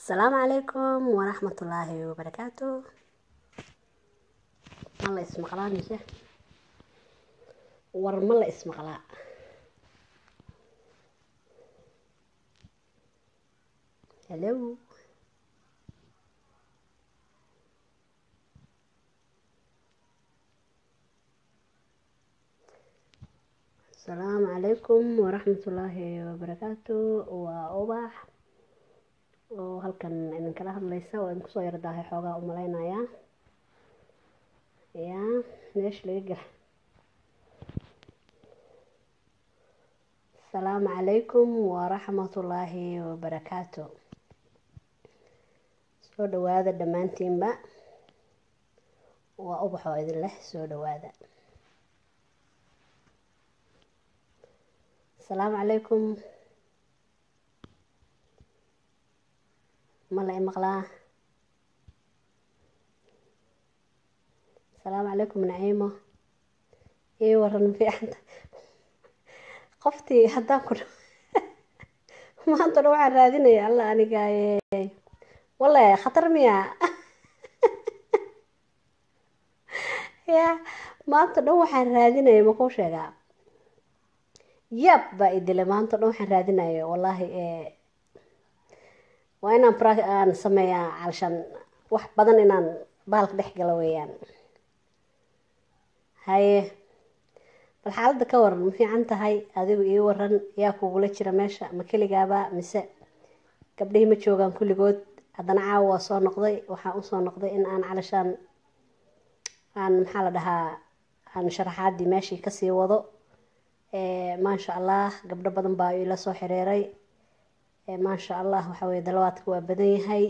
asalaamu calaykum waraxmatullaahi wabarakaatu ma la ismaqlaa mise war ma la ismaqlaa hello asalaamu calaykum waraxmatullaahi wabarakaatu waa ubax oo halkan idinkala hadlaysa oo idinku soo yardaahay xoogaa u malaynayaa ya meesha laga gala asalaamu calaykum waraxmatullaahi wabarakaatu soo dhawaada dhammaantiinba waa ubax oo idin leh soo dhawaada asalaamu calaykum ma la imaqlaa asalaamu calaykum naciimo ii waran fiicanta qoftii haddaan ku maanta dhan waxaan raadinaya alla aniga wale khatar miya ya maanta dhan waxaan raadinaya makuu sheegaa yab baa idilay maanta dhan waxaan raadinaya wallaahi waa inaan pra aan sameeyaa calshan wax badan inaan bahalka dhex galo weeyaan haye bal xaaladda ka waran ma fiican tahay adigu ii waran yaa kugula jira meesha ma keligaaba mise gabdhihii ma joogaan kulligood haddana caawa waa soo noqday waxaan usoo noqday in aan calashaan aan maxaa la dhahaa aan sharaxaadii meeshii kasii wado maasha allah gabdho badan baa ila soo xiriiray maasha allah waxa weye dalawaadka waa badan yahay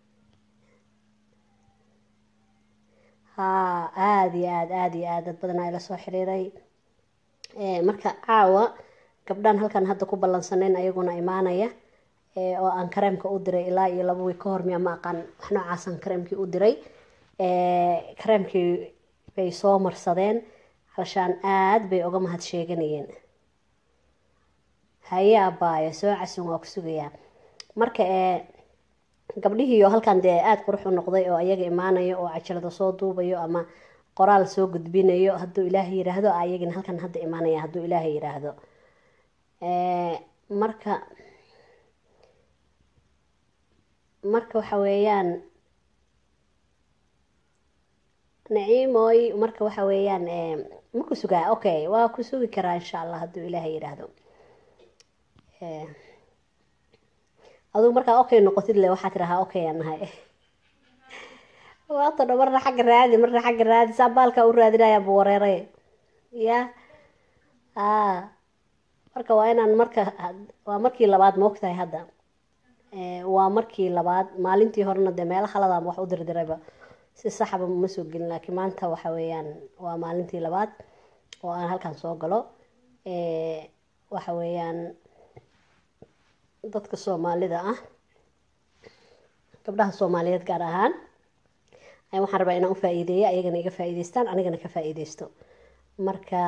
haa aada iyo aad aada iyo aad dad badanaa ila soo xiriiray marka caawa gabdhaan halkan hadda ku ballansanayn ayaguna imaanaya oo aan kareemka u diray ilaa iyo laba wiig ka hor miya ma aqaan wax noocaasan kareemkii u diray kareemkii bay soo marsadeen halshaan aada bay uga mahad sheeganayeen haye abaayo soo casun waa ku sugayaa marka gabdhihii oo halkan dee aada qurux u noqday oo ayaga imaanayo oo cajalada soo duubayo ama qoraal soo gudbinayo hadduu ilaahay yiraahdo ayagina halkan hadda imaanaya hadduu ilaahay yiraahdo marka marka waxa weeyaan naciimoy marka waxa weeyaan ma ku sugaa okay waa ku sugi karaa insha allah hadduu ilaahay yiraahdo adugu markaa okay noqotid le waxaa tirahaa okay aan nahay waata dho marna xagga raadi marna xagga raadi saa baalkaa u raadinayaa bu wareeray ya a marka waa inaan marka waa markii labaad ma ogtahay hadda waa markii labaad maalintii horena dee meelo khaladaan wax u dirdirayba si saxaba ma soo gelin laakiin maanta waxa weeyaan waa maalintii labaad oo aan halkan soo galo waxa weeyaan dadka soomaalida ah gabdhaha soomaaliyeed gaar ahaan waxaan rabaa inaan u faa-iideeyo ayagana iga faa-iideystaan anigana ka faa-iideysto marka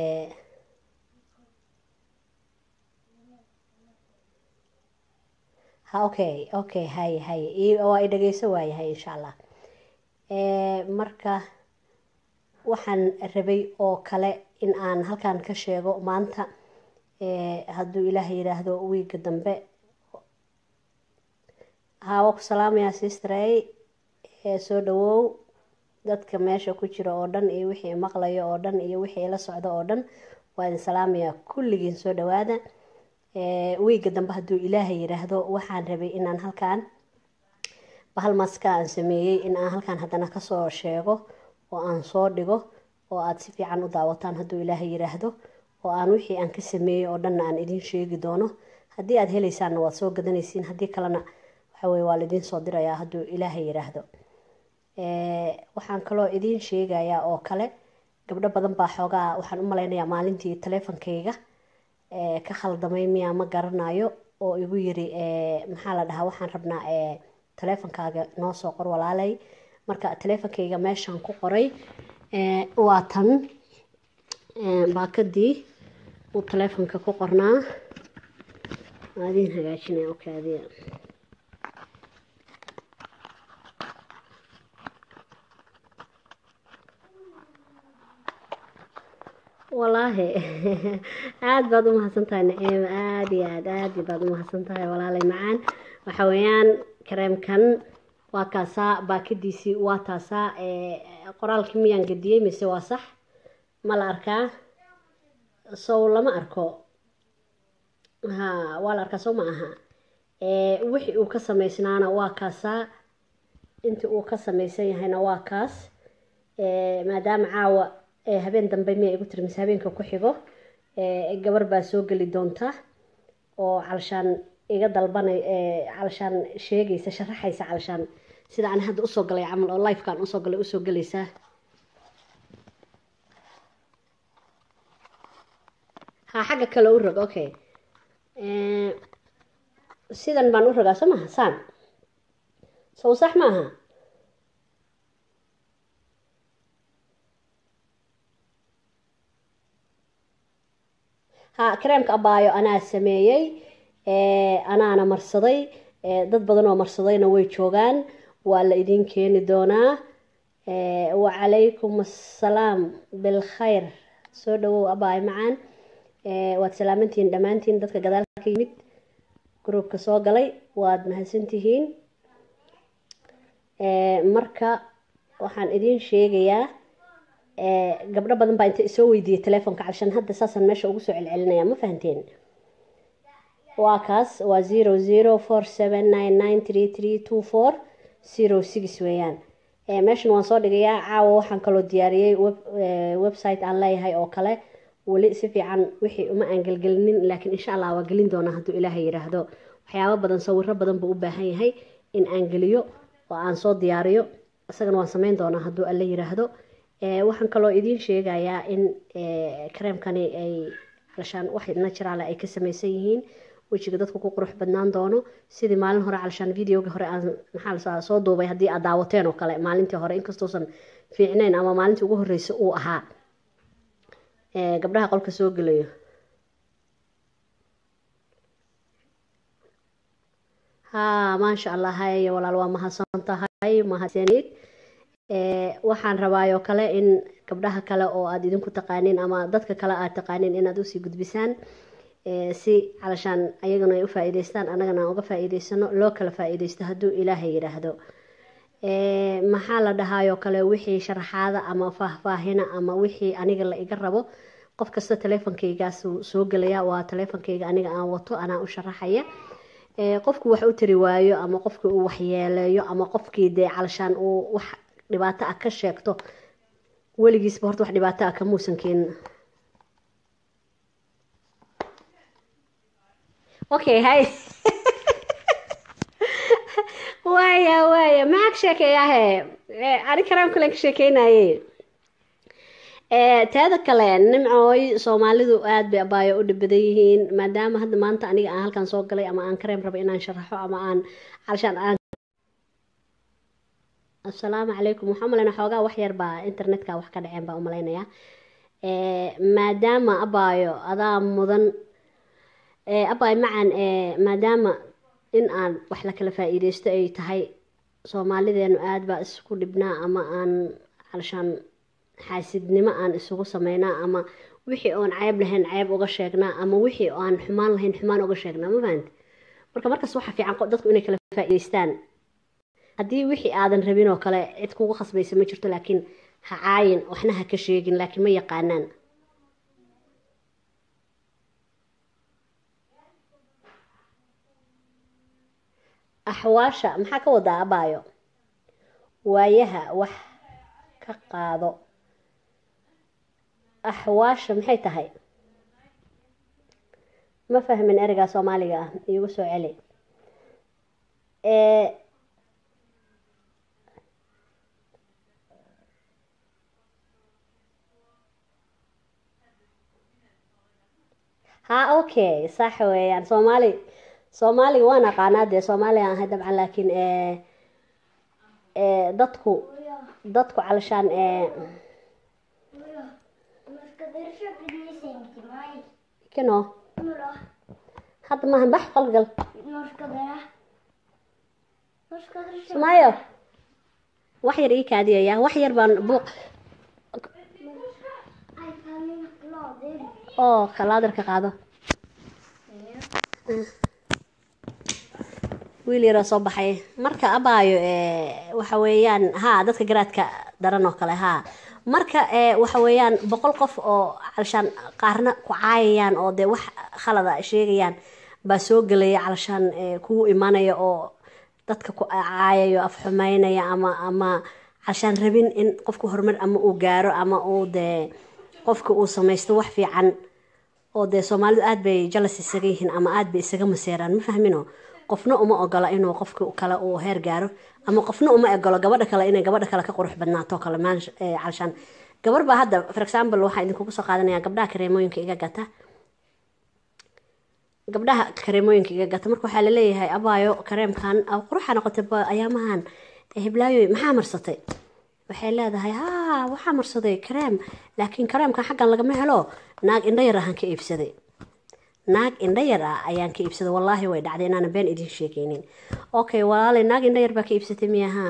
ha okay okay haye haye waa i dhageyso waayahay insha allah marka waxaan rabay oo kale in aan halkan ka sheego maanta hadduu ilaahay yiraahdo wiiga dambe haa waa ku salaamayaa sistrey soo dhawow dadka meesha ku jira oo dhan iyo wixii maqlayo oo dhan iyo wixii la socdo oo dhan waa idin salaamayaa kulligiin soo dhawaada wiiga dambe hadduu ilaahay yiraahdo waxaan rabay inaan halkan bahal maska aan sameeyey in aan halkan haddana kasoo sheego oo aan soo dhigo oo aada si fiican u daawataan hadduu ilaahay yiraahdo oo aan wixii aan ka sameeyey oo dhanna aan idiin sheegi doono haddii aada heleysaanna waad soo gadanaysiin haddii kalena waxaweye waa laidiin soo dirayaa hadduu ilaahay yiraahdo waxaan kaloo idiin sheegayaa oo kale gabdho badan baa xoogaa waxaan u malaynayaa maalintii taleefonkayga ka khaldamay miyaa ma garanayo oo igu yiri maxaa la dhahaa waxaan rabnaa taleefonkaaga noo soo qor walaalay marka taleefonkayga meeshaan ku qoray waa tan baakadii uu taleefonka ku qornaa waa idiin hagaajinaya okaadiya walaahi aada baad u mahadsan tahay naciim aada iyo aad aada baad u mahadsan tahay walaalay macaan waxa weeyaan kareemkan waa kaasaa baakadiisii waa taasaa qoraalkii miyaan gediyey mise waa sax ma la arkaa sow lama arko ha waa la arkaa sow ma aha wixii uu ka samaysnaana waa kaasaa intii uu ka samaysan yahayna waa kaas maadaama caawa habeen dambe miya igu tiri mise habeenka ku xigo gabar baa soo geli doonta oo calshaan iga dalbanay calshaan sheegaysa sharaxaysa calshaan sida aan hadda usoo galay camal oo lifekaan usoo galay usoo gelaysaa ha xagga kale u rog okay sidan baan u rogaa soo maha saan sow sax ma aha ha kareemka abaayo anaa sameeyey anaana marsaday dad badan oo marsadayna way joogaan waa la idin keeni doonaa wacalaykum assalaam bilkhayr soo dhawow abaayo macaan waad salaamantihiin dhammaantiin dadka gadaalka ka yimid gruubka soo galay waad mahadsantihiin marka waxaan idiin sheegayaa gabdho badan baa inta isoo weydiiyey telefoonka calshan hadda saasaan meesha ugu soo celcelinaya ma fahanteen waa kaas waa zero zero four seven nine nine three three two four zero six weeyaan meeshan waan soo dhigayaa caawa waxaan kaloo diyaariyey website aan leeyahay oo kale weli si fiican wixii uma aan gelgelinin laakiin insha allah waa gelin doonaa hadduu ilaahay yidhaahdo waxyaabo badan sawiro badan buu u baahan yahay in aan geliyo oo aan soo diyaariyo isagana waan sameyn doonaa hadduu alla yidhaahdo waxaan kaloo idiin sheegayaa in kareemkani ay calshaan wax naturaal ay ka samaysan yihiin wejiga dadku ku qurux badnaan doono sidii maalin hore calshaan videoga hore aan maxaa soo duubay haddii aad daawateen oo kale maalintii hore inkastoosan fiicnayn ama maalintii ugu horreysay uu ahaa gabdhaha qolka soo gelayo ha maasha allah haye walaal waa mahadsan tahay mahadsanid waxaan rabaayoo kale in gabdhaha kale oo aada idinku taqaaniin ama dadka kale aad taqaaniin inaad usii gudbisaan si calashaan ayagana ay u faa-iideystaan annagana aan uga faa-iideysano loo kala faa-iideysto hadduu ilaahay yidhaahdo maxaa la dhahaayoo kale wixii sharaxaada ama faahfaahina ama wixii aniga la iga rabo qof kasta teleefonkaygaas soo gelaya waa teleefonkayga aniga aan wato anaa u sharaxaya qofku wax u tari waayo ama qofkii uu waxyeeleeyo ama qofkii dee calashaan uu wax dhibaato ah ka sheegto weligiisba horta wax dhibaato ah kamuusan keenin okay hay waaya waaya maxaa ka sheekeeyahe ani karaan kulen ka sheekeynaye teeda kale nimcooy soomaalidu aada bay abaayo u dhibadan yihiin maadaama hadda maanta aniga aan halkan soo galay ama aan kareem rabo inaan sharaxo ama aan calshaan aan assalaamu calaykum waxaa umaleyna xoogaa wax yar baa internetka wax ka dhaceen baa umaleynayaa maadaama abaayo adaa mudan abaayo macan maadaama in aan wax la kala faa-iideysto ay tahay soomaalideenu aada baa isku dhibnaa ama aan calshaan xaasidnimo aan isugu sameynaa ama wixii oon ceeb lahayn ceeb uga sheegnaa ama wixii aan xumaan lahayn xumaan uga sheegnaa ma fahanti marka markaas waxaa fiican dadku inay kala faa-iideystaan haddii wixii aadan rabin oo kale cid kugu khasbaysa ma jirto laakiin ha caayin waxna ha ka sheegin laakiin ma yaqaanaan axwaasha maxaa ka wadaa abaayo waayaha wax ka qaado axwaasha maxay tahay ma fahmin ereygaa soomaaliga ah iigu soo celi ha okay sax weeyaan soomaali soomaaliga waan aqaanaa dee soomaaliga ahay dabcan laakiin dadku dadku calashaan kino hadda maahan bax qolgal sumaayo wax yar ii kaadiyaya wax yar baan buuq oo kalaadarka qaado wiil yaroo soo baxay marka abaayo waxa weeyaan haa dadka garaadka daran oo kale haa marka waxa weeyaan boqol qof oo calshaan qaarna ku caayayaan oo dee wax khalada sheegayaan baa soo gelaya calshaan kugu imanaya oo dadka ku caayayo af xumeynaya ama ama calshaan rabin in qofku horumar ama uu gaaro ama uu dee qofka uu samaysto wax fiican oo dee soomaalidu aada bay jalas isaga yihiin ama aada bay isaga maseeraan ma fahmino qofna uma ogola inuu qofka kale uu heer gaaro ama qofna uma ogolo gabadha kale inay gabadha kale ka qurux badnaato kale calshaan gabar baa hadda for example waxaa idinkugu soo qaadanaya gabdhaha kareemooyinka iga gata gabdhaha kareemooyinka iga gata marka waxaa laleeyahay abaayo kareemkan quruxa noqotay ayaamahan hiblaayoy maxaa marsatay waxay leedahay haa waxaa marsaday kareem laakiin kareemkan xaggan lagama helo naag indho yar ahaan ka iibsaday naag indho yar ah ayaan ka iibsaday wallaahi way dhacday inaana been idin sheekeynin okay walaalay naag indho yar baa ka iibsatay miya haa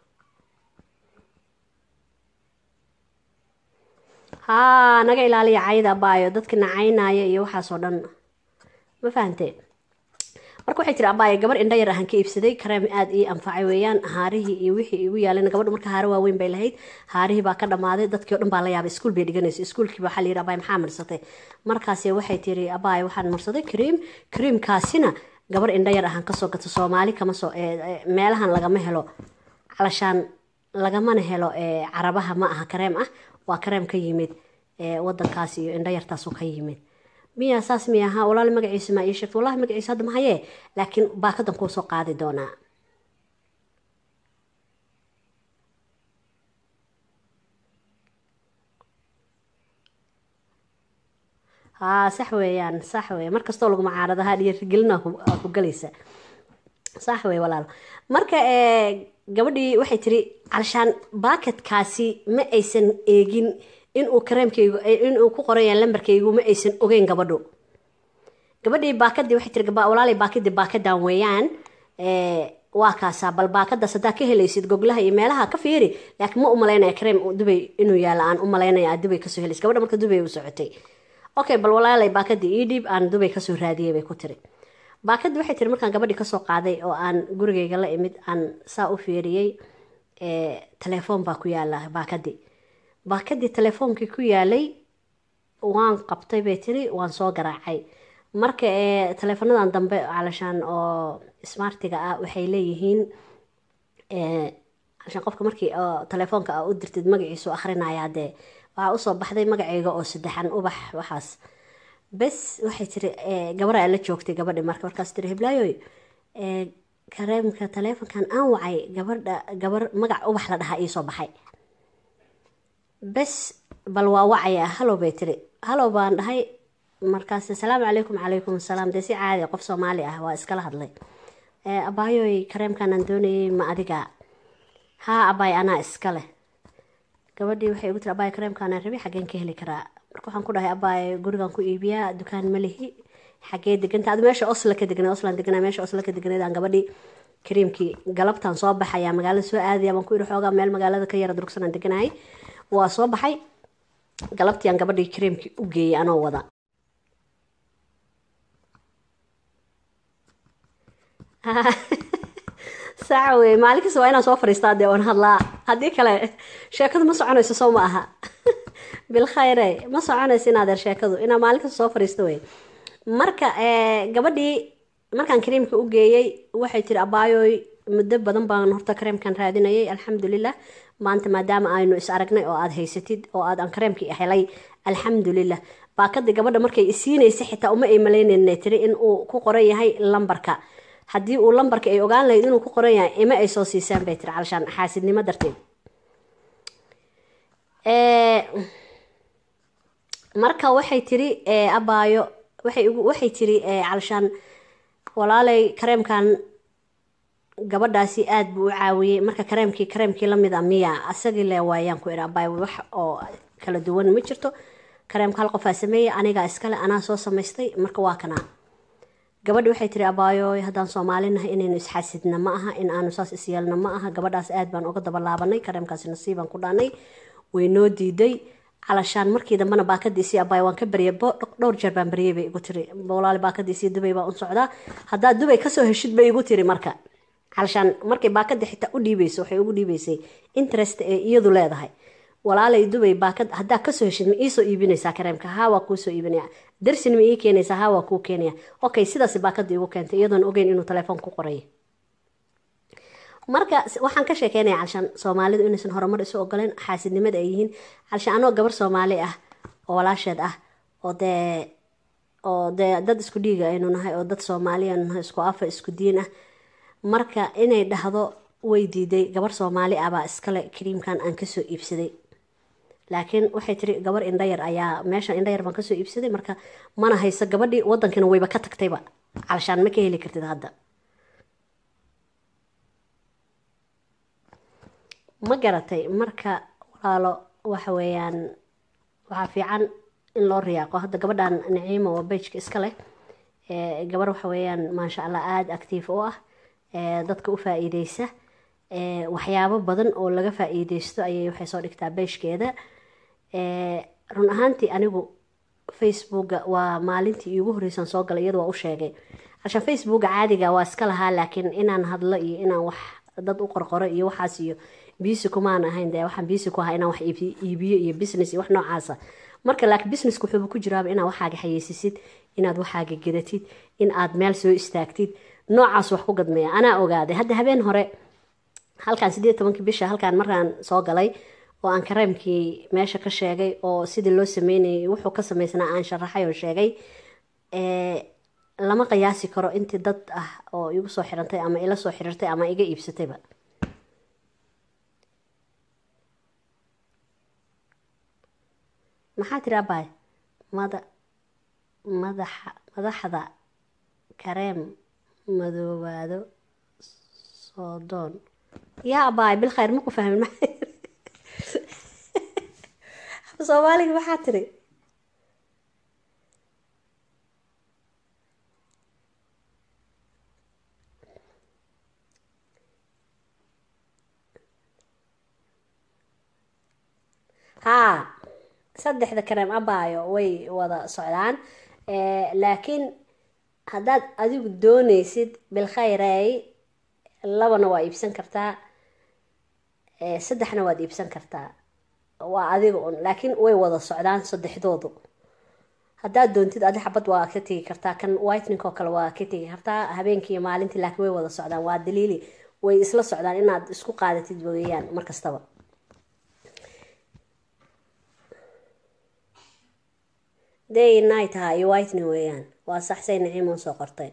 haa naga ilaaliya cayda abaayo dadka nacaynaya iyo waxaas oo dhan ma fahantee marka waxay tiri abaayo gabar indho yar ahaan ka iibsaday kareem aada ii anfacay weeyaan haarihii iyo wixii igu yaaleen gabadhu marka haare waaweyn bay lahayd haarihii baa ka dhammaaday dadkii o dhan baa la yaabay iskuul bay dhiganaysa iskuulkiiba waxaa layidhi abaayo maxaa marsatay markaasi waxay tiri abaayo waxaan marsaday kareem kareemkaasina gabar indho yar ahaan kasoo gato soomaali kama soo meelahan lagama helo calashaan lagamana helo carabaha ma aha kareem ah waa kareem ka yimid wadankaas iyo indho yartaasu ka yimid miya saas miya ahaa walaal magaciisa maa ii sheegta wallahi magaciisa hadda mahayee laakiin baakadan kuu soo qaadi doonaa haa sax weeyaan sax weeye mar kastoo lagu macaaradaha dhiirigelina ku galaysa sax weye walaal marka gabadhii waxay tiri calshaan baakadkaasi ma aysan eegin inuu kareemkaygu inuu ku qoraya lambarkaygu ma aysan ogeyn gabadhu gabadhii baakadii waxay tiri walaalay baakadii baakadan weeyaan waa kaasaa bal baakadaas haddaa ka helaysid goglaha iyo meelaha ka fiiri laakiin ma umalaynaya kareem dubay inuu yaala aan umalaynaya aad dubay kasoo helaysid gabadha marka dubay u socotay okay bal walaalay baakadii ii dhiib aan dubay kasoo raadiyay bay ku tiri baakadii waxay tiri markaan gabadhii kasoo qaaday oo aan gurigayga la imid aan saa u fiiriyey telefoon baa ku yaala baakadii baakadii telefoonkii ku yaalay waan qabtay bay tiri waan soo garaacay marka teleefanadan dambe calashaan oo smartiga ah waxay leeyihiin calashaan qofka markii telefoonka a u dirtid magaciisu akhrinayaa dee waxaa usoo baxday magacayga oo saddexan ubax waxaas bes waxay tiri gabaraa la joogtay gabadhi marka markaas tiri hiblaayoy kareemka taleefonkan aan wacay gabadha gabar magac ubax la dhahaa iisoo baxay bes bal waa wacaya halow bay tiri halow baan dhahay markaas asalaamu calaykum calaykum asalaam dee si caadi qof soomaali ah waa iskala hadlay abaayoy kareemkanaan doonayay ma adiga haa abaay anaa iska leh gabadhii waxay ugu tiri abaay kareemkaanaan rabi xaggeen ka heli karaa marka waxaan ku dhahay abaay gurigan ku iibiyaa dukaan ma lihi xagee deganta adu meesha osla ka degnay oslan degnaa meesha osla ka degnaydaan gabadhii kariimkii galabtaan soo baxayaa magaalada soo aadaya baan ku iri xoogaa meel magaalada ka yara durugsanaan deganahay waa soo baxay galabtiiaan gabadhii kariimkii u geeyay anoo wada saca wey maalin kasta waa inaan soo fadhiistaa dee oon hadlaa haddii kale sheekadu ma soconayso soo ma aha bilkhayre ma soconayso inaadeer sheekadu inaa maalin kasta soo fadhiisto wey marka gabadhii markaan kareemka u geeyey waxay tiri abaayoy muddo badan baan horta kareemkan raadinayay alxamdulilah maanta maadaama aynu is aragnay oo aada haysatid oo aad aan kareemkii helay alxamdulilah baakadii gabadha markay isiinaysa xitaa uma ay malaynayna tiri in uu ku qoran yahay lambarka haddii uu lambarka ay ogaan lahayd inuu ku qoran yahay ima ay soo siisaan bay tiri calshaan xaasidnimo darteed marka waxay tiri abaayo waxay waxay tiri calshaan walaalay kareemkan gabadhaasi aada buu u caawiyey marka kareemkii kareemkii lamid a miya asagii le waayaan ku iri abaayo wax oo kala duwan ma jirto kareemka hal qofaa sameeyey anigaa iskale anaa soo samaystay marka waa kanaa gabadhi waxay tiri abaayo haddaan soomaalinahay inaynu isxaasidna ma aha in aanu saas isyeelna ma aha gabadhaas aad baan uga dabalaabanay kareemkaasi nasiibaan ku dhaanay way noo diiday calashaan markii dambena baakadiisii abaay waan ka baryay dhowr jeer baan baryay bay igu tiri walaali baakadiisii dubay baan u socdaa haddaad dubay kasoo heshid bay igu tiri marka calashaan markay baakada xitaa u dhiibeyso waxay ugu dhiibeysay interest ee iyadu leedahay walaalay dubay baakad haddaa kasoo heshid ma iisoo iibinaysaa kareemka haa waa kuusoo iibinaya darsin ma ii keenaysaa haa waa kuu keenaya okay sidaas baakada igu keentay iyadoon ogeyn inuu telefoon ku qoray marka waxaan ka sheekeynaya calshaan soomaalidu inaysan horumar isu ogoleen xaasidnimada ay yihiin calshaan anoo gabar soomaali ah oo walaasheed ah oo dee oo dee dad isku dhiiga aynu nahay oo dad soomaali aynu nahay isku afa isku diin ah marka inay dhahdo way diiday gabar soomaali ah baa iskale kariimkan aan kasoo iibsaday laakiin waxay tiri gabar indhayar ayaa meeshan indhayar baan kasoo iibsaday marka mana hayso gabadhii wadankina wayba ka tagtayba calshaan ma ka heli kartid hadda ma garatay marka walaalo waxa weeyaan waxaa fiican in loo riyaaqo hadda gabadhan naciimo oo bejka iska leh gabar waxa weeyaan maasha allah aada actiif u ah dadka u faa-iideysa waxyaabo badan oo laga faa-iideysto ayay waxay soo dhigtaa beeshkeeda run ahaantii anigu facebooka waa maalintii iigu horreysan soo galay iyadu waa u sheegay cashaan facebooka caadiga waa iska lahaa laakiin inaan hadlo iyo inaan wax dad u qorqoro iyo waxaas iyo biisi kumaan ahayn dee waxaan biisi ku ahaa inaan wax iibiyo iyo business iyo wax noocaasa marka laakiin businesska wuxuuba ku jiraaba inaad waxaaga xayeysisid inaad waxaaga gedatid in aad meel soo istaagtid noocaas wax ku gadmeeya anaa ogaaday hadda habeen hore halkaan sideed tobankii bisha halkaan markaan soo galay oo aan kareemkii meesha ka sheegay oo sidii loo sameynayay wuxuu ka sameysnaa aan sharaxay oo sheegay lama qiyaasi karo intii dad ah oo igu soo xirantay ama ila soo xiriirtay ama iga iibsatayba maxaa tiri abaay mada madaxa madaxda kareem madoobaado soodoon yaa abaay bil khayr ma ku fahmin soomaaliga maxaa tiri haa saddexda kareem abaayo way wada socdaan laakiin haddaad adigu dooneysid bilkhayrey labana waa iibsan kartaa saddexna waad iibsan kartaa waa adiga un laakiin way wada socdaan saddexdoodu haddaad doontid adi xabad waa ka tegi kartaa kan whitening oo kale waa ka tegi kartaa habeenkii iyo maalintii laakiin way wada socdaan waa daliili way isla socdaan inaad isku qaadatid weeyaan markastaba day night ha iyo whitening weeyaan waa saxsay naciimo soo qortay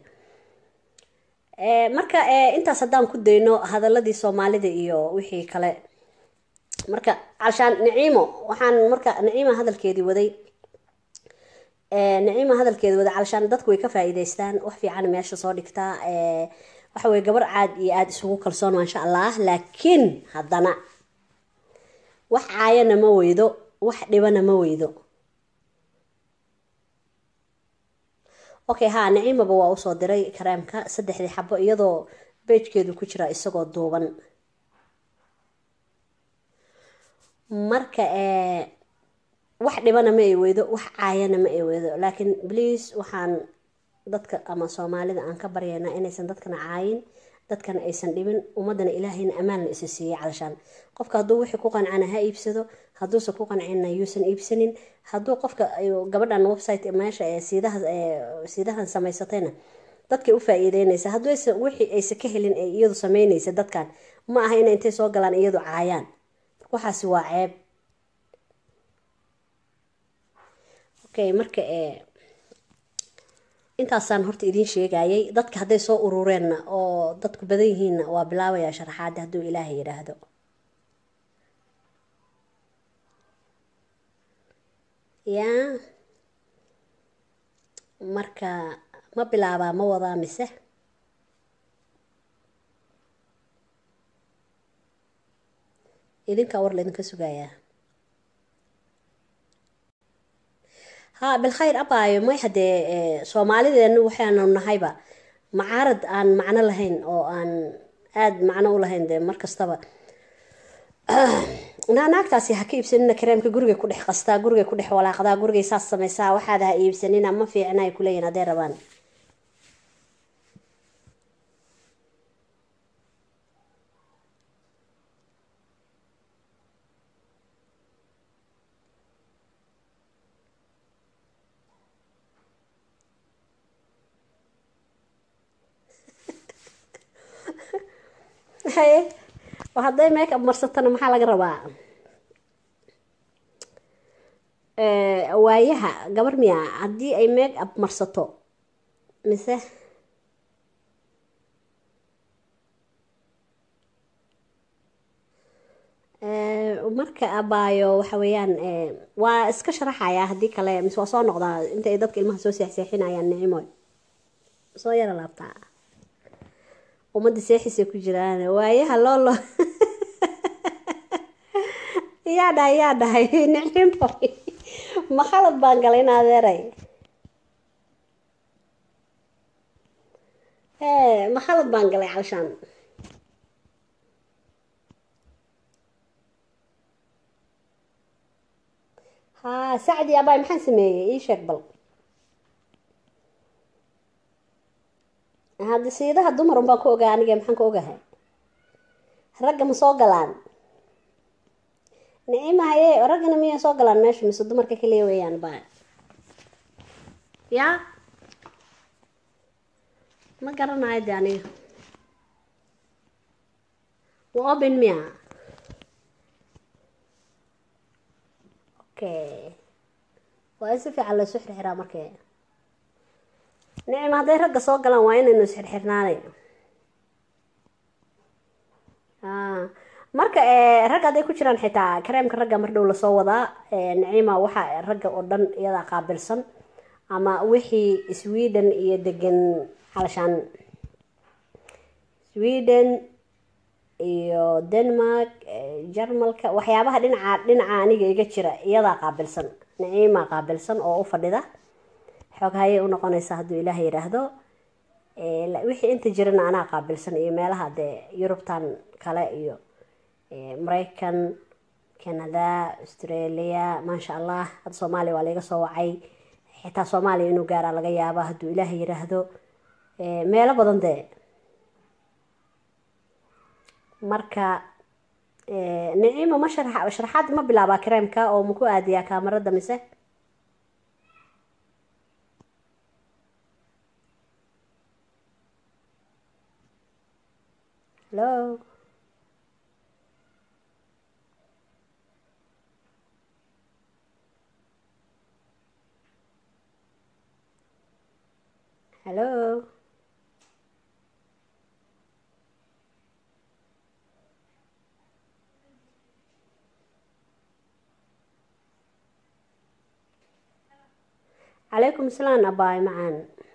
marka intaas haddaan ku dayno hadaladii soomaalida iyo wixii kale marka calshaan naciimo waxaan marka naciima hadalkeedii waday naciima hadalkeedii waday calshaan dadku way ka faa-iideystaan wax fiican meesha soo dhigtaa waxa weye gabar caad iyo aada isugu kalsoon maasha allah laakiin haddana wax caayana ma weydo wax dhibana ma weydo okay haa naciimaba waa usoo diray kareemka saddexdii xabo iyadoo beejkeedu ku jira isagoo duuban marka wax dhibana ma ay weydo wax caayana ma ay weydo laakiin bliis waxaan dadka ama soomaalida aan ka baryaynaa inaysan dadkana caayin dadkana aysan dhibin ummadana ilaahayna ammaanla isa siiyey calashaan qofka hadduu wixii ku qancana ha iibsado hadduusan ku qancina yuusan iibsanin hadduu qofka gabadhan website meesha ee siidaha siidahan samaysatayna dadkay u faa-iideynaysa hadduu wixii aysan ka helin ee iyadu sameynaysa dadkan ma aha ina intay soo galaan iyadu caayaan waxaasi waa ceeb okay marka intaasaan horta idiin sheegayay dadka hadday soo urureenna oo dadku badan yihiinna waa bilaabayaa sharaxaadda hadduu ilaahay yidhaahdo yaa marka ma bilaabaa ma wadaa mise idinkaa war laydinka sugayaa haa bilkhayr abaayo may haddee soomaalideenu waxaanu nahayba macaarad aan macno lahayn oo aan aada macno u lahayn dee mar kastaba naa naagtaasi ha ka iibsanina kareemka gurigay ku dhex qastaa gurigay ku dhex walaaqdaa gurigay saas samaysaa waxaad ha iibsanina ma fiicna ay kuleeyihin hadday rabaan haye hadday make up marsatana maxaa laga rabaa waayaha gabar miya haddii ay make up marsato mise marka abaayo waxa weeyaan waa iska sharaxayaa haddii kale mise waa soo noqdaa inta ay dadka ilmaha soo seexseexinayaan nicimoy soo yara laabtaa ummadda seexisay ku jiraan waayaha loolo yaa dhahay yaa dhahay nicimo ma khalad baan galay in adeeray e ma khalad baan galay calshaan ha sacdi abaay maxaan sameeyey ii sheeg bal hadda siidaha dumar un baan ku ogaa aniga maxaan ku ogahay ragga ma soo galaan nicima haye raggana miyay soo galaan meesha mise dumarka kaliya weeyaan ba ya ma garanayo de aniga waa open miya okay waa in si fiican laysu xirxiraa markee nicim hadday ragga soo galaan waa inaynu isxirxirnaanay marka ragga hadday ku jiraan xitaa kareemka ragga mar dhow lasoo wadaa nicima waxaa ragga oo dhan iyadaa qaabilsan ama wixii sweden iyo degan calashaan sweden iyo denmark jarmalka waxyaabaha dhinaca dhinaca aniga iga jira iyadaa qaabilsan nicima qaabilsan oo u fadhida xoog hayay u noqonaysaa hadduu ilaah yidhaahdo wixii inta jirana anaa qaabilsan iyo meelaha dee yurubtan kale iyo maraykan canada australia maasha allah hadda soomaaliya waa laiga soo wacay xitaa soomaaliya inuu gaaraa laga yaaba hadduu ilaah yidhaahdo meelo badan dee marka nicimo ma shara sharaxaad ma bilaabaa kareemka oo maku aadiyaa kaamarada mise hello hello calaykum salaam abaay macaan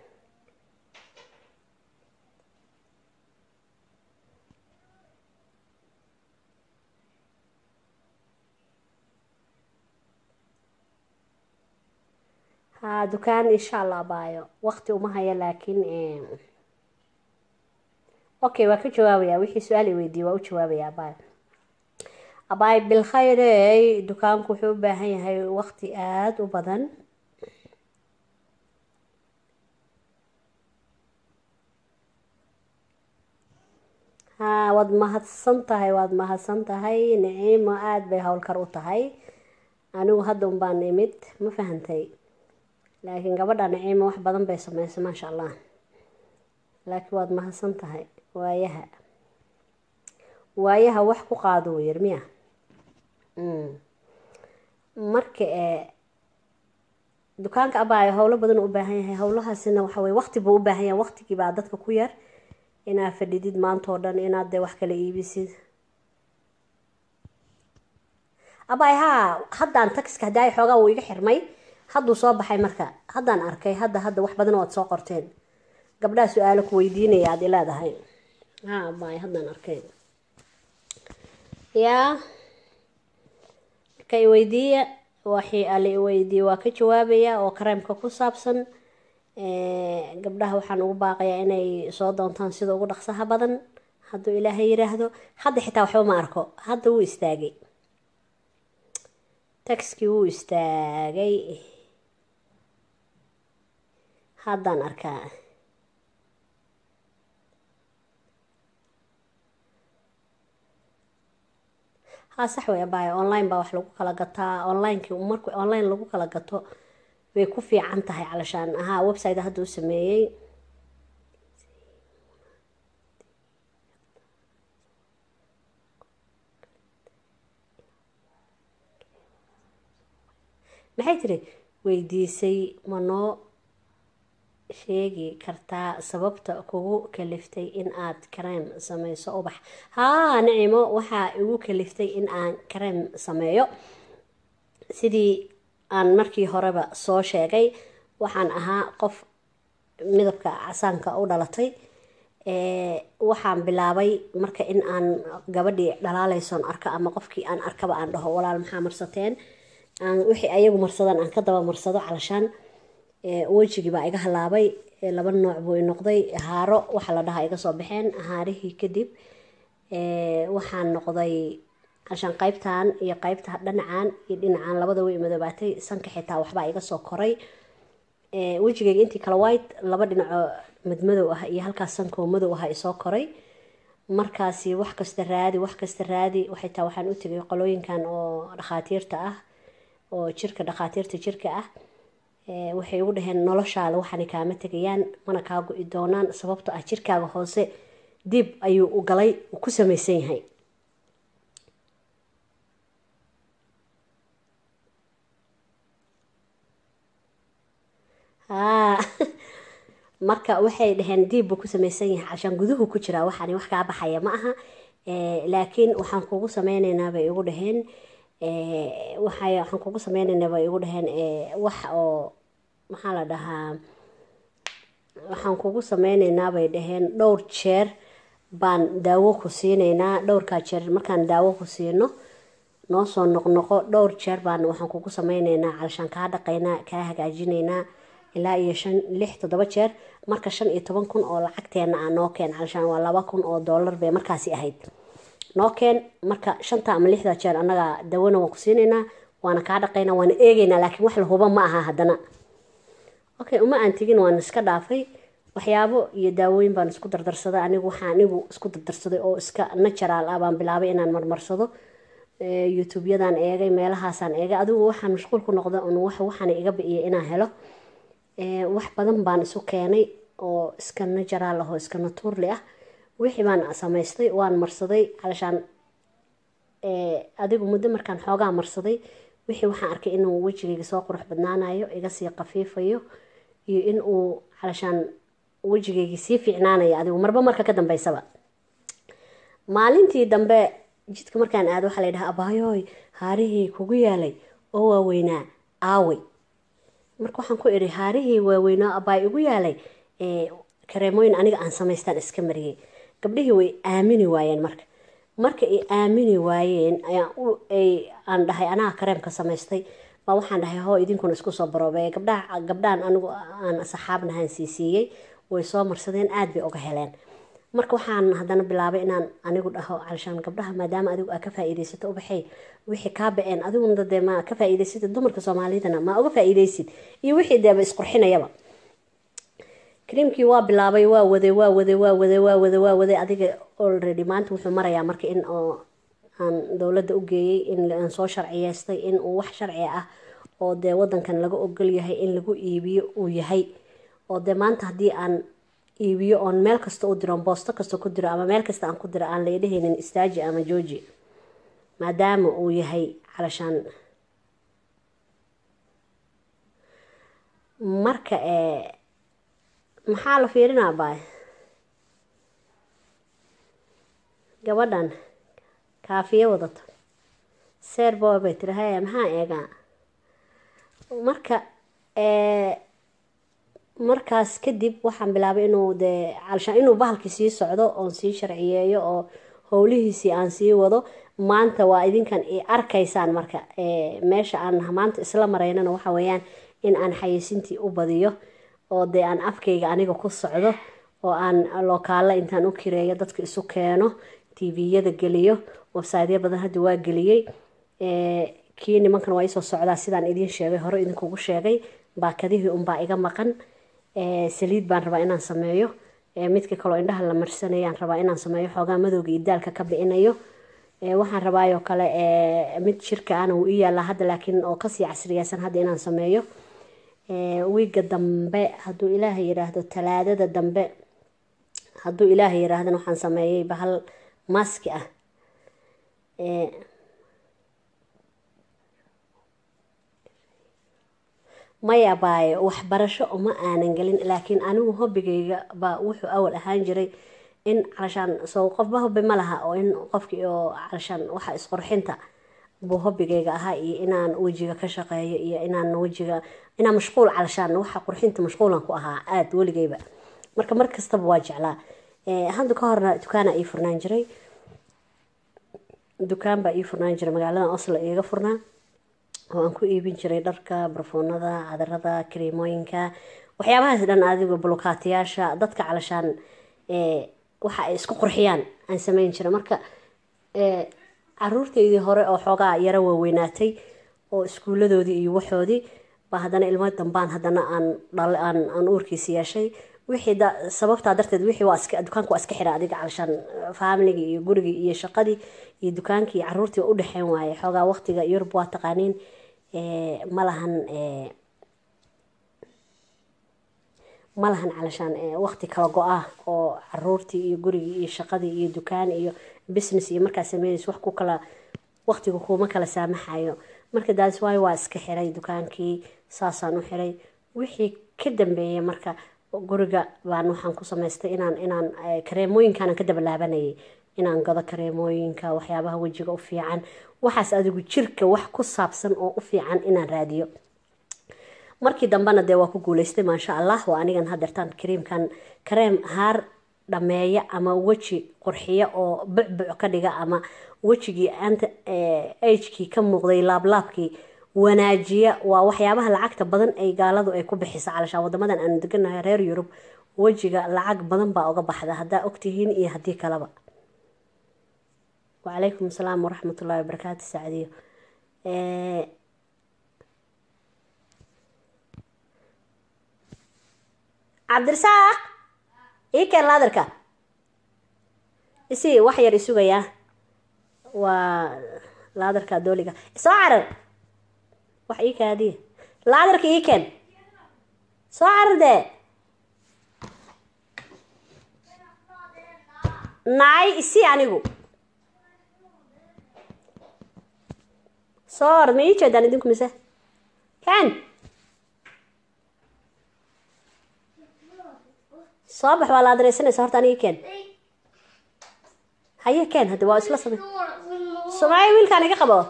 ha dukaan insha allah abaayo waqti uma haya laakiin okay waa ka jawaabaya wixii su-aal i weydiiye waa u jawaabaya abaayo abaay bilkhayrey dukaanku wuxuu u baahan yahay waqti aada u badan ha waad mahadsan tahay waad mahadsan tahay nicimo aada bay howlkar u tahay anigu hadda un baan imid ma fahantay laakiin gabadha nicimo wax badan bay sameysay maasha allah laakiin waad mahadsan tahay waayaha waayaha wax ku qaado yir miya marka ee dukaanka abaayo howlo badan u baahan yahay howlahaasina waxa weye waqti buu u baahan yahay waqtigii baa dadka ku yar inaad fadhidid maanta oo dhan inaad dee wax kala iibisid abaay haa haddaan taxiska hadaayo xoogaa wuu iga xirmay hadduu soo baxay marka haddaan arkay hadda hadda wax badan oad soo qorteen gabdhaha su-aalo ku weydiinaya aad ileedahay ha abaay haddaan arkay yaa marka iweydiiya waxii ala iweydiiye waa ka jawaabaya oo kareemka ku saabsan gabdhaha waxaan ugu baaqayaa inay soo doontaan sida ugu dhaqsaha badan hadduu ilaahay yiraahdo hadda xitaa waxba ma arko hadda wuu istaagay taxkii wuu istaagay haddaan arkaa haa sax way abaayo online baa wax lagu kala gataa onlineki marku online lagu kala gato way ku fiican tahay calashaan ahaa website hadda u sameeyey maxay tiri weydiisay ma noo sheegi kartaa sababta kugu kaliftay in aad kareem sameyso ubax haa nicimo waxaa igu kaliftay in aan kareem sameeyo sidii aan markii horeba soo sheegay waxaan ahaa qof midabka casaanka u dhalatay waxaan bilaabay marka in aan gabadhii dhalaaleysoon arko ama qofkii aan arkaba aan dhaho walaal maxaa marsateen wixii ayagu marsadaan aan ka daba marsado calashaan wejigii baa iga halaabay laba nooc buu i noqday haaro waxaa la dhahaa iga soo baxeen haarihii kadib waxaan noqday calashaan qaybtan iyo qaybta dhinacan iyo dhinacan labada way madoobaatay sanka xitaa waxbaa iga soo koray wejigayga intii kala white laba dhinacoo madmadow ah iyo halkaas sankoo madow ah isoo koray markaasi wax kasta raadi wax kasta raadi xitaa waxaan u tegay qolooyinkan oo dhakhaatiirta ah oo jirka dhakhaatiirta jirka ah waxay ugu dhaheen noloshaada waxaana kaama tegayaan mana kaa go-i doonaan sababto ah jirkaaga hoose dib ayuu u galay uu ku samaysan yahay haa marka waxay dhaheen diib buu ku samaysan yahay calashaan guduhu ku jiraa waxaani wax kaa baxaya ma aha laakiin waxaan kugu sameyneynaa bay igu dhaheen waxay waxaan kugu sameyneynaa bay igu dhaheen wax oo maxaa la dhahaa waxaan kugu sameyneynaa bay dhaheen dhowr jeer baan daawo ku siineynaa dhowrkaa jeer markaan daawo ku siino noo soo noqnoqo dhowr jeer baan waxaan kugu sameyneynaa calashaan kaa dhaqaynaa kaa hagaajineynaa ilaa iyo shan lix toddoba jeer marka shan iyo toban kun oo lacagteena ah noo keen calashaan waa laba kun oo dollar bay markaasi ahayd noo keen marka shanta ama lixda jeer annaga dawana waan ku siineynaa waana kaa dhaqaynaa waana eegeynaa laakiin wax la huba ma aha haddana okay uma aan tegin waan iska dhaafay waxyaabo iyo daawooyin baan isku dardarsaday anigu waxaa anigu isku dardarsaday oo iska natural ah baan bilaabay inaan marmarsado youtube-yadan eegay meelahaasaan eegay adigu waxaan mashquul ku noqda un wax waxaana iga bi'iyay inaan helo wax badan baan isu keenay oo iska natural ah oo iska naturli ah wixii baan samaystay waan marsaday calashaan adigu muddo markaan xoogaa marsaday wixii waxaan arkay inuu wejigayga soo qurux badnaanayo iga sii qafiifayo iyo in uu calashaan wejigayga sii fiicnaanayo adigu marba marka ka dambeysaba maalintii dambe jidka markaan aado waxaa la dhahaa abaayooy haarihii kugu yaalay oo waaweynaa aawey marka waxaan ku idhi haarihii waaweynaa abaay igu yaalay kareemooyin aniga aan samaystaan iska mariyey gabdhihii way aamini waayeen marka marka ay aamini waayeen aan dhahay anaga kareemka samaystay baa waxaan dhahay hoo idinkuna isku soo baroobeeya gabdhaha gabdhahan anigu aan saxaabnahaan siisiiyey way soo marsadeen aada bay uga heleen marka waxaan haddana bilaabay inaan anigu dhaho calashaan gabdhaha maadaama adigu aa ka faa-iideysato ubaxay wixii kaa ba-een adiguna dee ma ka faa-iideysatid dumarka soomaalidana ma uga faa-iideysid iyo wixii deeba isqurxinayaba kariimkii waa bilaabay waa waday waa waday waa waday waa waday waa waday adiga already maanta wuxuu marayaa marka in oo aan dowladda u geeyey in aan soo sharciyeystay in uu wax sharci ah oo dee wadankan laga ogol yahay in lagu iibiyo uu yahay oo dee maanta haddii aan iibiyo oon meel kasta u diro boosto kasta ku diro ama meel kasta aan ku diro aan laydhahaynin istaaji ama jooji maadaama uu yahay calashaan marka maxaa la fiirinaa baay gabadhan kaafiyo wadato seer boy bay tiri haya maxaa eegaa marka markaas kadib waxaan bilaabay inuu dee calashaan inuu bahalkii sii socdo oon sii sharciyeeyo oo howlihiisii aan sii wado maanta waa idinkan i arkaysaan marka meesha aan maanta isla maraynana waxa weeyaan in aan xayeysintii u badiyo oo dee aan afkayga aniga ku socdo oo aan lookaalla intaan u kireeyo dadka isu keeno tviyada geliyo websiteyo badan hadda waa geliyey kii nimankan waa isoo socdaa sidaan idiin sheegay hore idinkugu sheegay baakadihii unbaa iga maqan saliid baan rabaa inaan sameeyo midka kaloo indhaha la marsanayaan rabaa inaan sameeyo xoogaa madowga iyo daalka ka bicinayo waxaan rabaayoo kale mid shirka ana wuu ii yaallaa hadda laakiin oo kasii casriyeysan hadda inaan sameeyo wiiga dambe hadduu ilaahay yiraahdo talaadada dambe hadduu ilaahay yiraahdana waxaan sameeyey bahal maski ah maya baaye waxbarasho uma aanan gelin laakiin anigu hobigayga baa wuxuu awal ahaan jiray in calashaan soo qofba hobi ma laha oo in qofkii oo calashaan waxa isqurxinta buu hobigayga ahaa iyo inaan wejiga ka shaqeeyo iyo inaan wejiga inaan mashquul calashaan waxa qurxinta mashquulan ku ahaa aada weligayba marka mar kastaba waa jeclaa hadda ka horna dukaana ii furnaan jiray dukaan baa ii furnaan jiray magaalada oslo iiga furnaa oo aan ku iibin jiray dharka barfuunada cadarada kareemooyinka waxyaabahaas dhan adiga bulukaatiyaasha dadka calashaan waxa ay isku qurxiyaan aan sameyn jiray marka caruurteydii hore oo xoogaa yaro waaweynaatay oo iskuuladoodii iyo waxoodii baa haddana ilmo dambaan haddana aan dhal aan aan uurkiisi yeeshay wixii da sababtaa darteed wixii waa iska dukaanka waa iska xira adiga calashaan faamiligii iyo gurigii iyo shaqadii iyo dukaankii iyo caruurtii waa udhexeyn waaye xoogaa waqtiga yurub waa taqaaniin ma lahan ma lahan calashaan waqti kala go-ah oo caruurtii iyo gurigii iyo shaqadii iyo dukaan iyo business iyo markaa sameynaysa wax ku kala waqtiga kuuma kala saamaxayo marka daas waayo waa iska xiray dukaankii saasaan u xiray wixii ka dambeeyay marka guriga baan waxaan ku samaystay inaan inaan kareemooyinkaanan ka dabalaabanayay inaan gado kareemooyinka waxyaabaha wejiga u fiican waxaas adigu jirka wax ku saabsan oo u fiican inaan raadiyo markii dambena dee waa ku guuleystay maasha allah waa anigan hadeertaan kareemkan kareem haar dhameeya ama weji qurxiya oo bucbuc ka dhiga ama wejigii anta agekii ka muuqday laablaabkii wanaajiya waa waxyaabaha lacagta badan ay gaaladu ay ku bixisa calashaan wadamadan aanu deganahay reer yurub wejiga lacag badan baa uga baxda haddaa ogtihiin iyo haddii kaleba wacalaykum asalaam waraxmatullahi wabarakaatu sacdiyo cabdirasaaq ii keen laadarka isi wax yar isugayaa waa laadarka dooliga soo carar wax ii kaadiya laadarka ii keen soo carar dee naay isi anigu soo or ma ii jeedaan idinku mise ken soo bax waa la adareysanaysa horta aniga ken haye ken hadda waa isla samey sumaayo wiilkaan iga qabo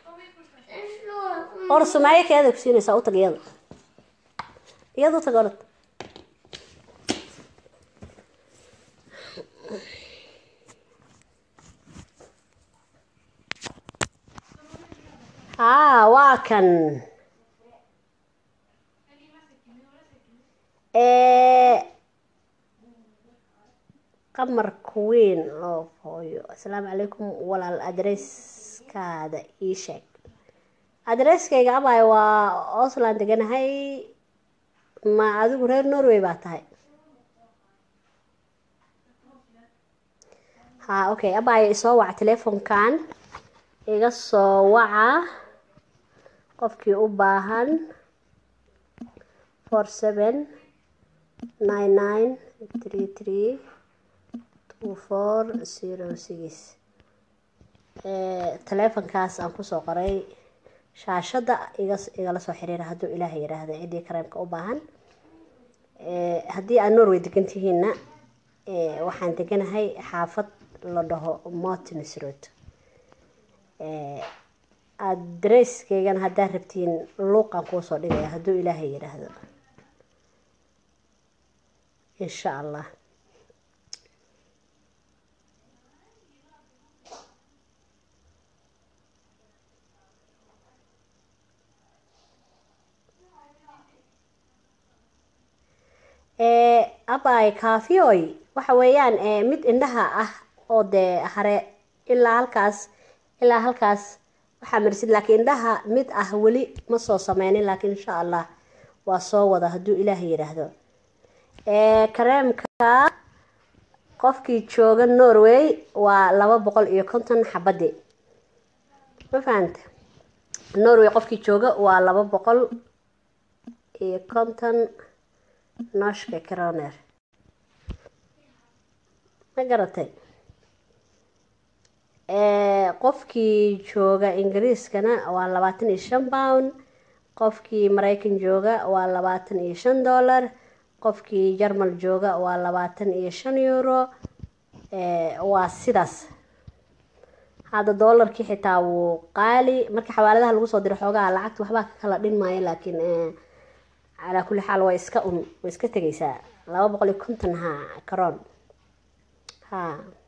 or sumaayo keeda ku siinaysaa u tag iyada iyada u tag orad haa waa kan qamar kuweyn loo hooyo asalaamu calaykum walaal adresskaada ii sheeg adresskayga abay waa osland deganahay ma adigu reer norway baa tahay ha okay abay isoo waca telefonkan iga soo waca qofkii u baahan four seven nine nine three three two four zero six teleefonkaas aan kusoo qoray shaashadda iga igala soo xiriira hadduu ilaahay yidhaahdo ciddii kareemka u baahan haddii aad norway degan tihiinna waxaan deganahay xaafad la dhaho mortins road adreskeygana haddaad rabtiin luuqan kuusoo dhigaya hadduu ilaahay yidhaahdo insha allah abay kafioy waxa weeyaan mid indhaha ah oo dee hare ilaa halkaas ilaa halkaas waxaa marsid laakiin indhaha mid ah weli ma soo sameynin laakiin insha allah waa soo wada hadduu ilaah yidhaahdo kareemka qofkii jooga norway waa laba boqol iyo konton xabadi ma fahanta norway qofkii jooga waa laba boqol iyo konton nooshka croner ma garatay qofkii jooga ingiriiskana waa labaatan iyo shan pound qofkii mareykan jooga waa labaatan iyo shan dollar qofkii jarmal jooga waa labaatan iyo shan euro waa sidaas hadda doolarkii xitaa wuu qaali marka xawaaladaha lagu soo diro xoogaha lacagta waxbaa ka kala dhin maayo laakiin calaa kulli xaal waa iska un way iska tegaysaa laba boqol iyo konton ha karoon ha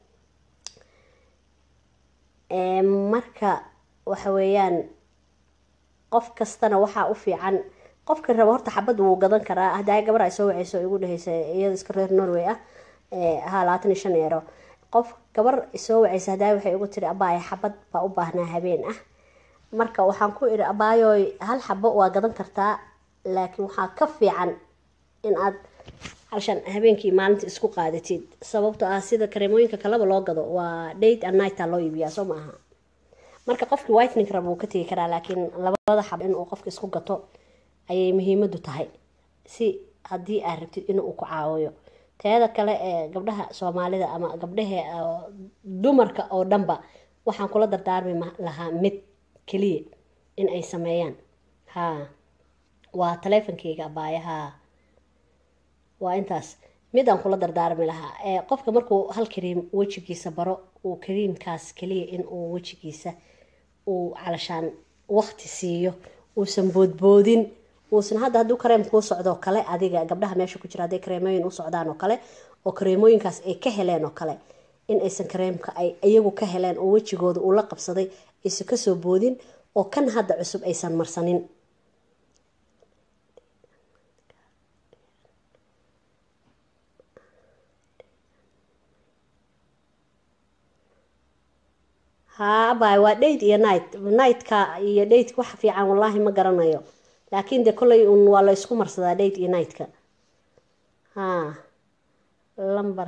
marka waxa weeyaan qof kastana waxaa u fiican qofka raba horta xabad wuu gadan karaa hadaa gabar ay soo waceyso igu dheheysa iyada iska reer norway ah ha labaatan iyo shan eero qof gabar soo waceysa hadaa waxay igu tiri abaay xabad baa u baahnaa habeen ah marka waxaan ku idhi abaayooy hal xabo waa gadan kartaa laakiin waxaa ka fiican in aad halshan habeenkii maalinta isku qaadatid sababto ah sida kareemooyinka kaleba loo gado waa date and nighta loo iibiyaa soo ma aha marka qofkii whitening raba wuu ka tegi karaa laakiin labada xab inuu qofka isku gato ayay muhiimadu tahay si haddii aad rabtid inuu ku caawiyo teeda kale ee gabdhaha soomaalida ama gabdhaha dumarka oo dhanba waxaan kula dardaarmi lahaa mid keliya in ay sameeyaan ha waa taleefonkeyga abaayaha waa intaas mid aan kula dardaarmi lahaa qofka markuu hal kariim wejigiisa baro uu kariimkaas keliya inuu wejigiisa uu calashaan waqti siiyo uusan boodboodin uusan hadda hadduu kareem kuu socdoo kale adiga gabdhaha meesha ku jira hadday kareemooyin u socdaan oo kale oo kareemooyinkaas ay ka heleen oo kale in aysan kareemka ay iyagu ka heleen oo wejigooda uu la qabsaday aysan kasoo boodin oo kan hadda cusub aysan marsanin haabay waa date iyo night nightka iyo dateka wax fiican wallaahi ma garanayo laakiin de kolley un waa la isku marsadaa date iyo nightka ha lamber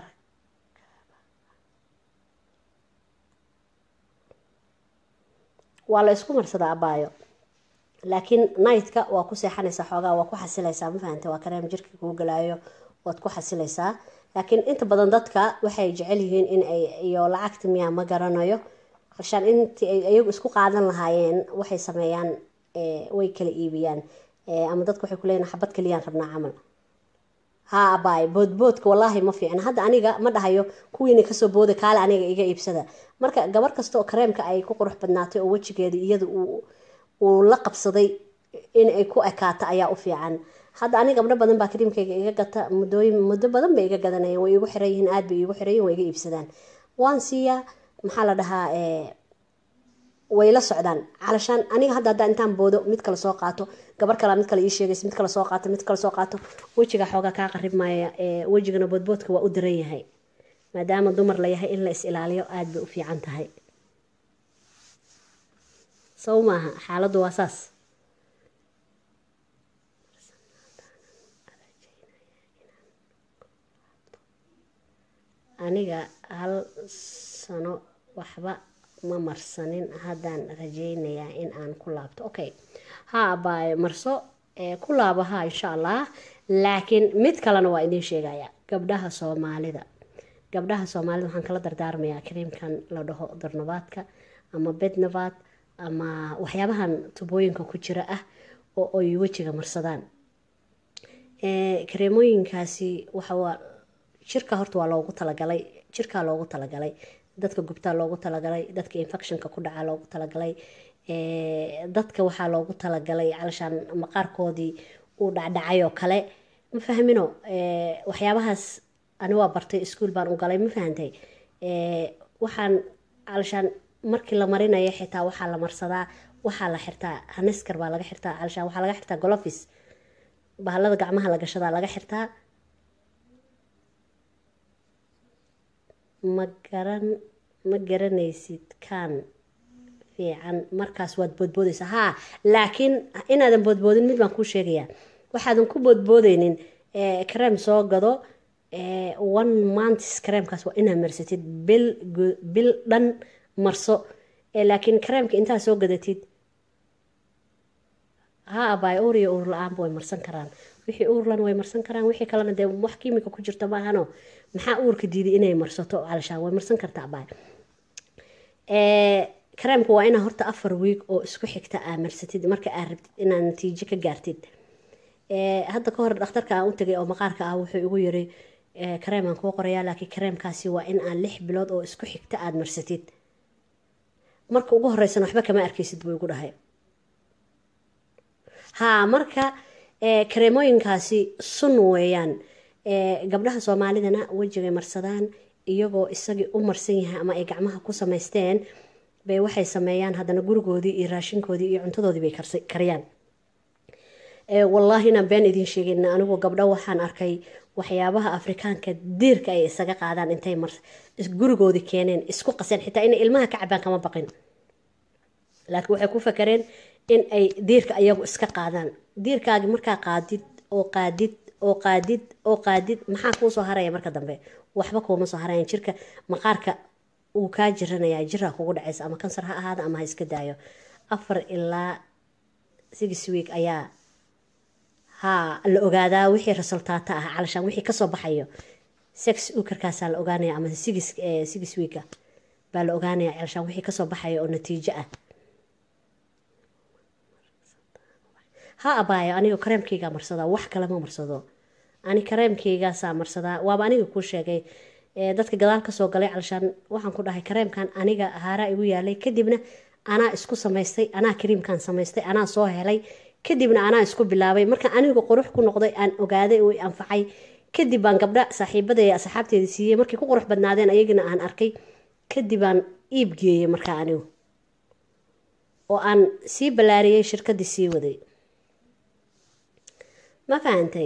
waa la isku marsadaa abaayo laakiin nightka waa ku seexanaysaa xoogaa waa ku xasilaysaa ma fahante waa kareem jirka kuu galaayo waad ku xasilaysaa laakiin inta badan dadka waxay jecel yihiin in ay iyo lacagta miyaa ma garanayo hashaan intii ay iyagu isku qaadan lahaayeen waxay sameeyaan way kala iibiyaan ama dadka waxay kuleeyihin xabad keliyaan rabnaa camal ha abaay boodboodka wallaahi ma fiicna hadda aniga ma dhahayo kuwiina kasoo booda kaale aniga iga iibsada marka gabar kasta oo kareemka ay ku qurux badnaatay oo wejigeeda iyada uu la qabsaday in ay ku ekaato ayaa u fiican hadda aniga gabdho badan baa kariimkayga iga gata muddooyin muddo badan bay iga gadanayeen way igu xiran yihiin aad bay igu xiran yihin way iga iibsadaan waan siiyaa maxaa la dhahaa way la socdaan calashaan aniga hadda haddaa intaan boodo mid kale soo qaato gabar kalea mid kale ii sheegaysa mid kale soo qaato mid kale soo qaato wejiga xoogaa kaa qarib maaya wejigana boodboodka waa u daran yahay maadaama dumar la yahay in la is ilaaliyo aada bay u fiican tahay sow maaha xaaladdu waa saas aniga hal sano waxba ma marsanin haddaan rajeynayaa in aan ku laabto okay ha abaayo marso ku laabo ha insha allah laakiin mid kalena waa idiin sheegaya gabdhaha soomaalida gabdhaha soomaalida waxaan kala dardaarmayaa kariimkan la dhaho darnabaadka ama bednabaad ama waxyaabahan tubooyinka ku jira ah oo ay wejiga marsadaan kareemooyinkaasi waxawaa jirka horta waa loogu talagalay jirkaa loogu talagalay dadka gubtaa loogu talagalay dadka infectionka ku dhacaa loogu talagalay dadka waxaa loogu talagalay calashaan maqaarkoodii uu dhacdhacay oo kale ma fahmino waxyaabahaas ani waa bartay iskuol baan u galay ma fahantay waxaan calashaan markii la marinayo xitaa waxaa la marsadaa waxaa la xirtaa haniskar baa laga xirtaa calashaan waxaa laga xirtaa golofis bahalada gacmaha la gashadaa laga xirtaa ma garan ma garanaysid kaan fiican markaas waad boodboodaysaa haa laakiin inaadan boodboodin mid baan kuu sheegayaa waxaadan ku boodboodeynin kareem soo gado one months kareemkaas waa inaad marsatid bil bil dhan marso laakiin kareemka intaad soo gadatid ha abaay uur iyo uur la-aanba way marsan karaan wixii uurlan way marsan karaan wixii kalena dee wax kiimika ku jirta maahano maxaa uurka diiday inay marsato calashaan way marsan kartaa abaay kareemka waa inaa horta afar wiig oo isku xigta aa marsatid marka aa rabtid inaad natiijo ka gaartid hadda ka hor dhakhtarka aan u tagay oo maqaarka ah wuxuu igu yiri kareem aan kuu qorayaa laakiin kareemkaasi waa in aan lix bilood oo isku xigta aada marsatid marka ugu horeysana waxba kama arkaysid buu igu dhahay haa marka kareemooyinkaasi sun weeyaan gabdhaha soomaalidana wejigay marsadaan iyagoo isagii u marsan yahay ama ay gacmaha ku samaysteen bay waxay sameeyaan haddana gurigoodii iyo raashinkoodii iyo cuntadoodii bay kariyaan wallaahina been idiin sheegin anigu gabdho waxaan arkay waxyaabaha afrikaanka diirka ay isaga qaadaan intay gurigoodii keeneen isku qaseen xitaa inay ilmaha ka cabaan kama baqin laakiin waxay ku fakareen in ay diirka ayagu iska qaadaan diirkaagi markaa qaadid oo qaadid oo qaadid oo qaadid maxaa kuu soo haraya marka dambe waxba kuuma soo harayan jirka maqaarka uu kaa jiranayaa jiraa kugu dhacaysa ama kansar ha ahaada ama ha iska daayo afar ilaa six week ayaa haa la ogaadaa wixii resultaata ah calashaan wixii kasoo baxayo sex ukarkaasaa la ogaanaya ama six six weeka baa la ogaanaya calashaan wixii kasoo baxayo oo natiijo ah ha abaayo aniga kareemkaygaa marsadaa wax kalema marsado ani kareemkaygaasaa marsadaa waaba aniga kuu sheegay dadka gadaal kasoo galay calashaan waxaan ku dhahay kareemkan aniga haaraa igu yaalay kadibna anaa isku samaystay anaa kariimkan samaystay anaa soo helay kadibna anaa isku bilaabay marka anigu qurux ku noqday aan ogaaday oo anfacay kadib baan gabdha saaxiibada ee asxaabteeda siiyey markay ku qurux badnaadeen ayagana aan arkay kadib aan iib geeyey markaa anigu oo aan sii ballaariyey shirkadii sii waday ma fahantay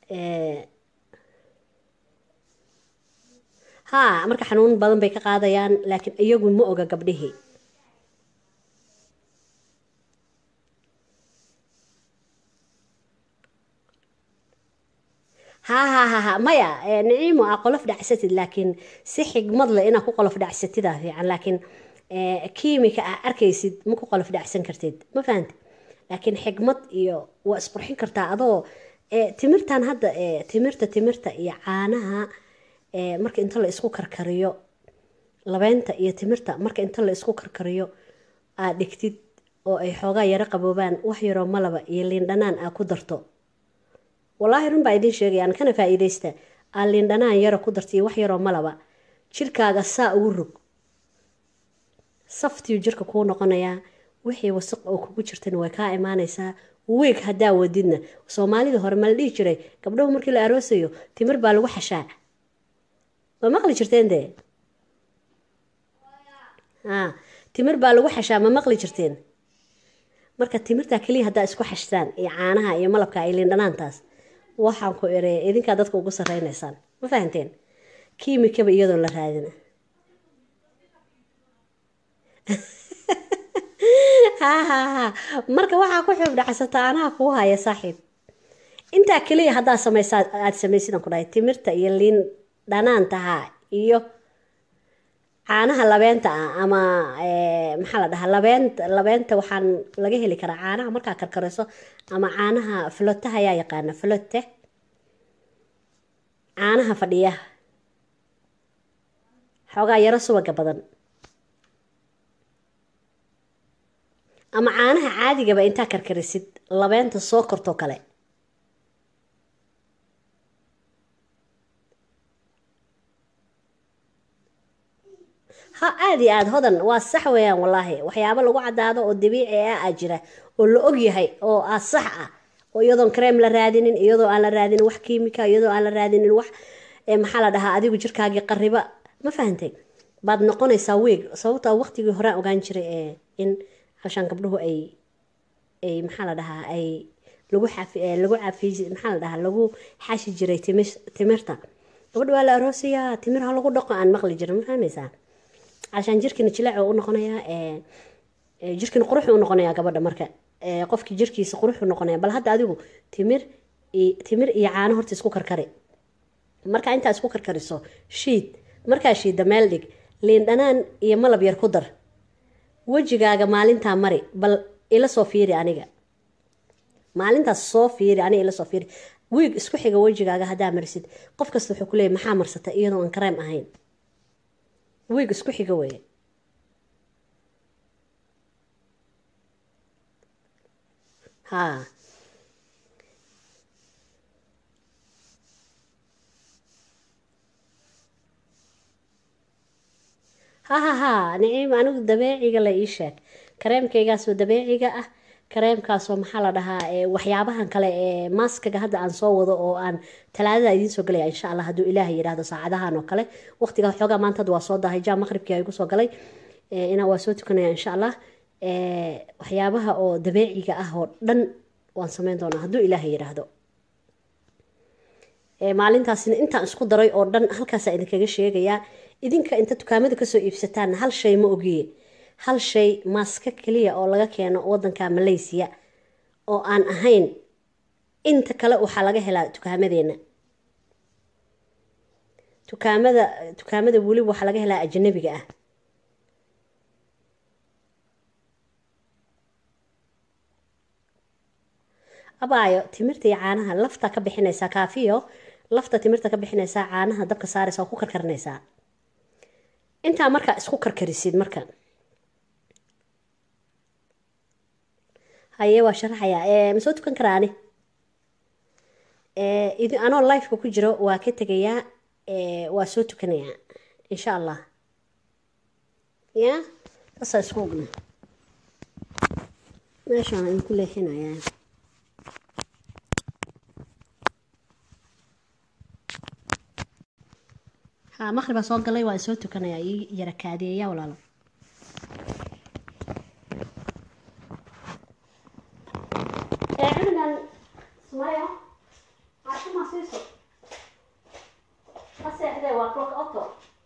haa marka xanuun badan bay ka qaadayaan laakiin iyagu ma oga gabdhihii ha ha ha ha maya niciimo aa qolof dhacsatid laakiin si xigmad leh inaa ku qolof dhacsatida fiican laakiin kiimika aa arkaysid ma ku qolof dhacsan kartid ma fahamti laakiin xigmad iyo waa isqurxin kartaa adoo timirtan hadda timirta timirta iyo caanaha marka inta la isku karkariyo labeynta iyo timirta marka inta la isku karkariyo aad dhigtid oo ay xoogaa yaro qaboobaan wax yaroo malaba iyo liindhanaan aa ku darto wallaahi run baa idiin sheegayaan kana faa-iideysta aa liindhanaan yaro ku darta iyo wax yaroo malaba jirkaaga saa ugu rog saftiyu jirka kuu noqonayaa wixii wasaq oo kugu jirtana way kaa imaanaysaa weeg haddaa wadidna soomaalida hore ma la dhihi jiray gabdhahu markii la aroosayo timir baa lagu xashaa ma maqli jirteen dee a timir baa lagu xashaa ma maqli jirteen marka timirtaa keliya haddaa isku xashtaan iyo caanaha iyo malabka iyo liindhanaantaas waxaan ku ere idinkaa dadka ugu sareynaysaan ma fahanteen kiimikaba iyadoo la raadina ha ha ha marka waxaa ku xuub dhacsata anaha kuu haya saaxiib intaa keliya haddaa samaysa aada samaysidan ku dhahay timirta iyo liin dhanaantaha iyo caanaha labeenta ah ama maxaa la dhahaa labeenta labeenta waxaan laga heli karaa caanaha markaa karkarayso ama caanaha flotaha ayaa yaqaana flote caanaha fadhiya xoogaa yaro subaga badan ama caanaha caadigaba intaa karkarisid labeenta soo kortoo kale ha aada iyo aada hodan waa sax weeyaan wallaahi waxyaabo lagu caddaado oo dabiici ah aa jira oo la og yahay oo ah sax ah oo iyadoon kareem la raadinin iyadoo aan la raadinin wax kiimika iyadoo aan la raadinin wax maxaa la dhahaa adigu jirkaagii qariba ma fahantay baad noqonaysaa weeg sababtoo waqtigii horaan ogaan jiray in halshaan gabdhuhu ay ay maxaa la dhahaa ay lagu xafi lagu cafi maxaa la dhahaa lagu xashi jiray timirta gabadha waa la aroosayaa timir ha lagu dhaqo aan maqli jirin ma fahmaysaa عشان jirkina jilaac u noqonayaa Ee, jirkin quruxuu noqonayaa gabadha marka Ee, qofkii jirkiisa quruxuu noqonaya bal hadda adigu timir i- timir iyo caano horta isku karkari markaa intaa isku karkariso shiid markaa shiidda meel dhig liin dhanaan iyo malab yar ku dar wejigaaga maalintaa mari bal ila soo fiiri aniga maalintaas soo fiiri aniga ila soo fiiri wiig isku xiga wejigaaga haddaa marisid qof kasta wuxuu ku leeyahy maxaa marsata iyadoo aan kareem ahayn wiig isku xiga weeye haa ha ha ha niciim anigu dabeeciga la ii sheeg kareemkaygaasoo dabeeciga ah kareemkaasoo maxaa la dhahaa ee waxyaabahan kale ee maaskaga hadda aan soo wado oo aan talaadada idiin soo galaya insha allah hadduu ilaahay yidhaahdo saacadahan oo kale waqtiga xoogaa maanta hadda waa soo dahay jaa maqribkii igu soo galay ee, inaa waa soo tukanaya insha allah ee, waxyaabaha oo dabeeciga ah oo dhan waan sameyn doonaa hadduu ilaahay yidhaahdo Ee, maalintaasina intaan isku daray oo dhan halkaasaa idinkaga sheegayaa idinka inta dukaamada kasoo iibsataan hal shay ma ogiye hal shay maaska keliya oo laga keeno wadanka malaysia oo aan ahayn inta kale waxaa laga helaa dukaamadeenna dukaamada dukaamada weliba waxaa laga helaa ajanabiga ah abaayo timirta iyo caanaha lafta ka bixinaysaa kaafiyo lafta timirta ka bixinaysaa caanaha dabka saaraysa oo ku karkarinaysaa intaa markaa isku karkarisid marka haye waa sharaxayaa ee ma soo tukan karaa ani ee idi anoo lifeka ku jiro waa ka tegayaa ee waa soo tukanayaa insha allah ya saasaa isku ogna meeshaan idinku leexinayaa haa maqribaa soo galay waa soo tukanayaa ii yara kaadeeya walaalo ee cunugan sumayo caashima siiso ma seexdee waa clock auto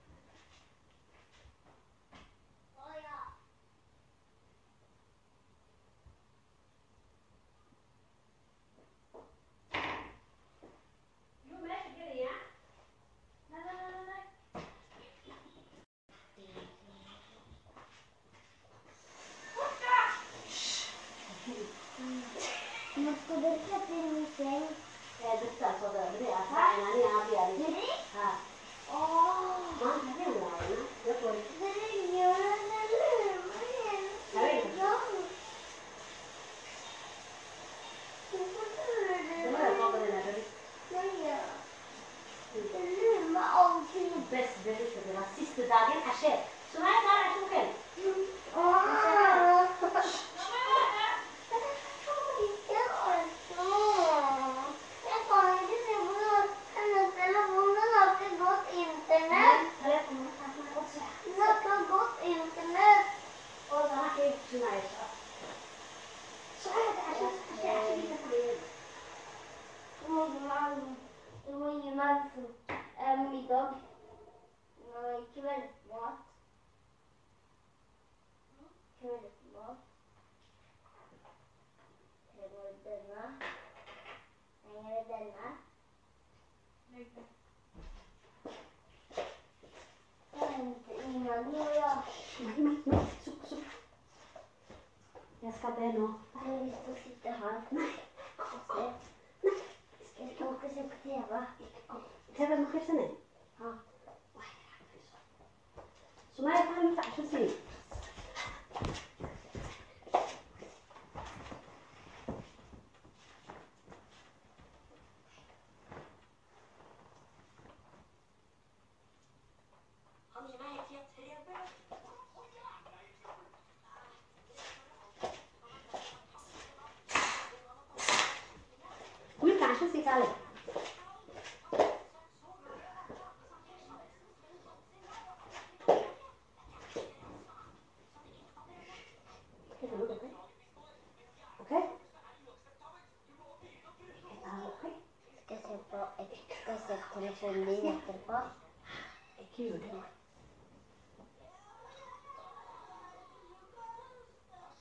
Måste du sätta in min säng? ee dadkaa soo gala beri aa raacin ani aabi ani Didi? haa Åh! maanta habeen waayna yakoy Didi, gör den lurmen. Nej. dabada soo galayna beri Den lurmar alltid. bes beri kadira sista dagen cashee sumaya kaa cashuken Internet. telefoon markaas ma qodsa Något gott internet. oo dana kee kusinayso sumaya cashe cashe cashe cashe Det var ingen man. Det var ingen man som äm, idag. Nej, kvällsmat. Kvällsmat. Det var denna. Sen är det denna. Inte innan nu och jag. Mari, mari, mari, suk, suk. Jag ska be nå. Jag vill stå och sitta här. Kom, Jag ska åka och se på TV. kom. TV ma fiirsanay Ja. sumaya kaa mita casho sii wiilka casho sii kaale Okay? Okay? Ska se på ett, ska se på telefonen efterpå. Kul.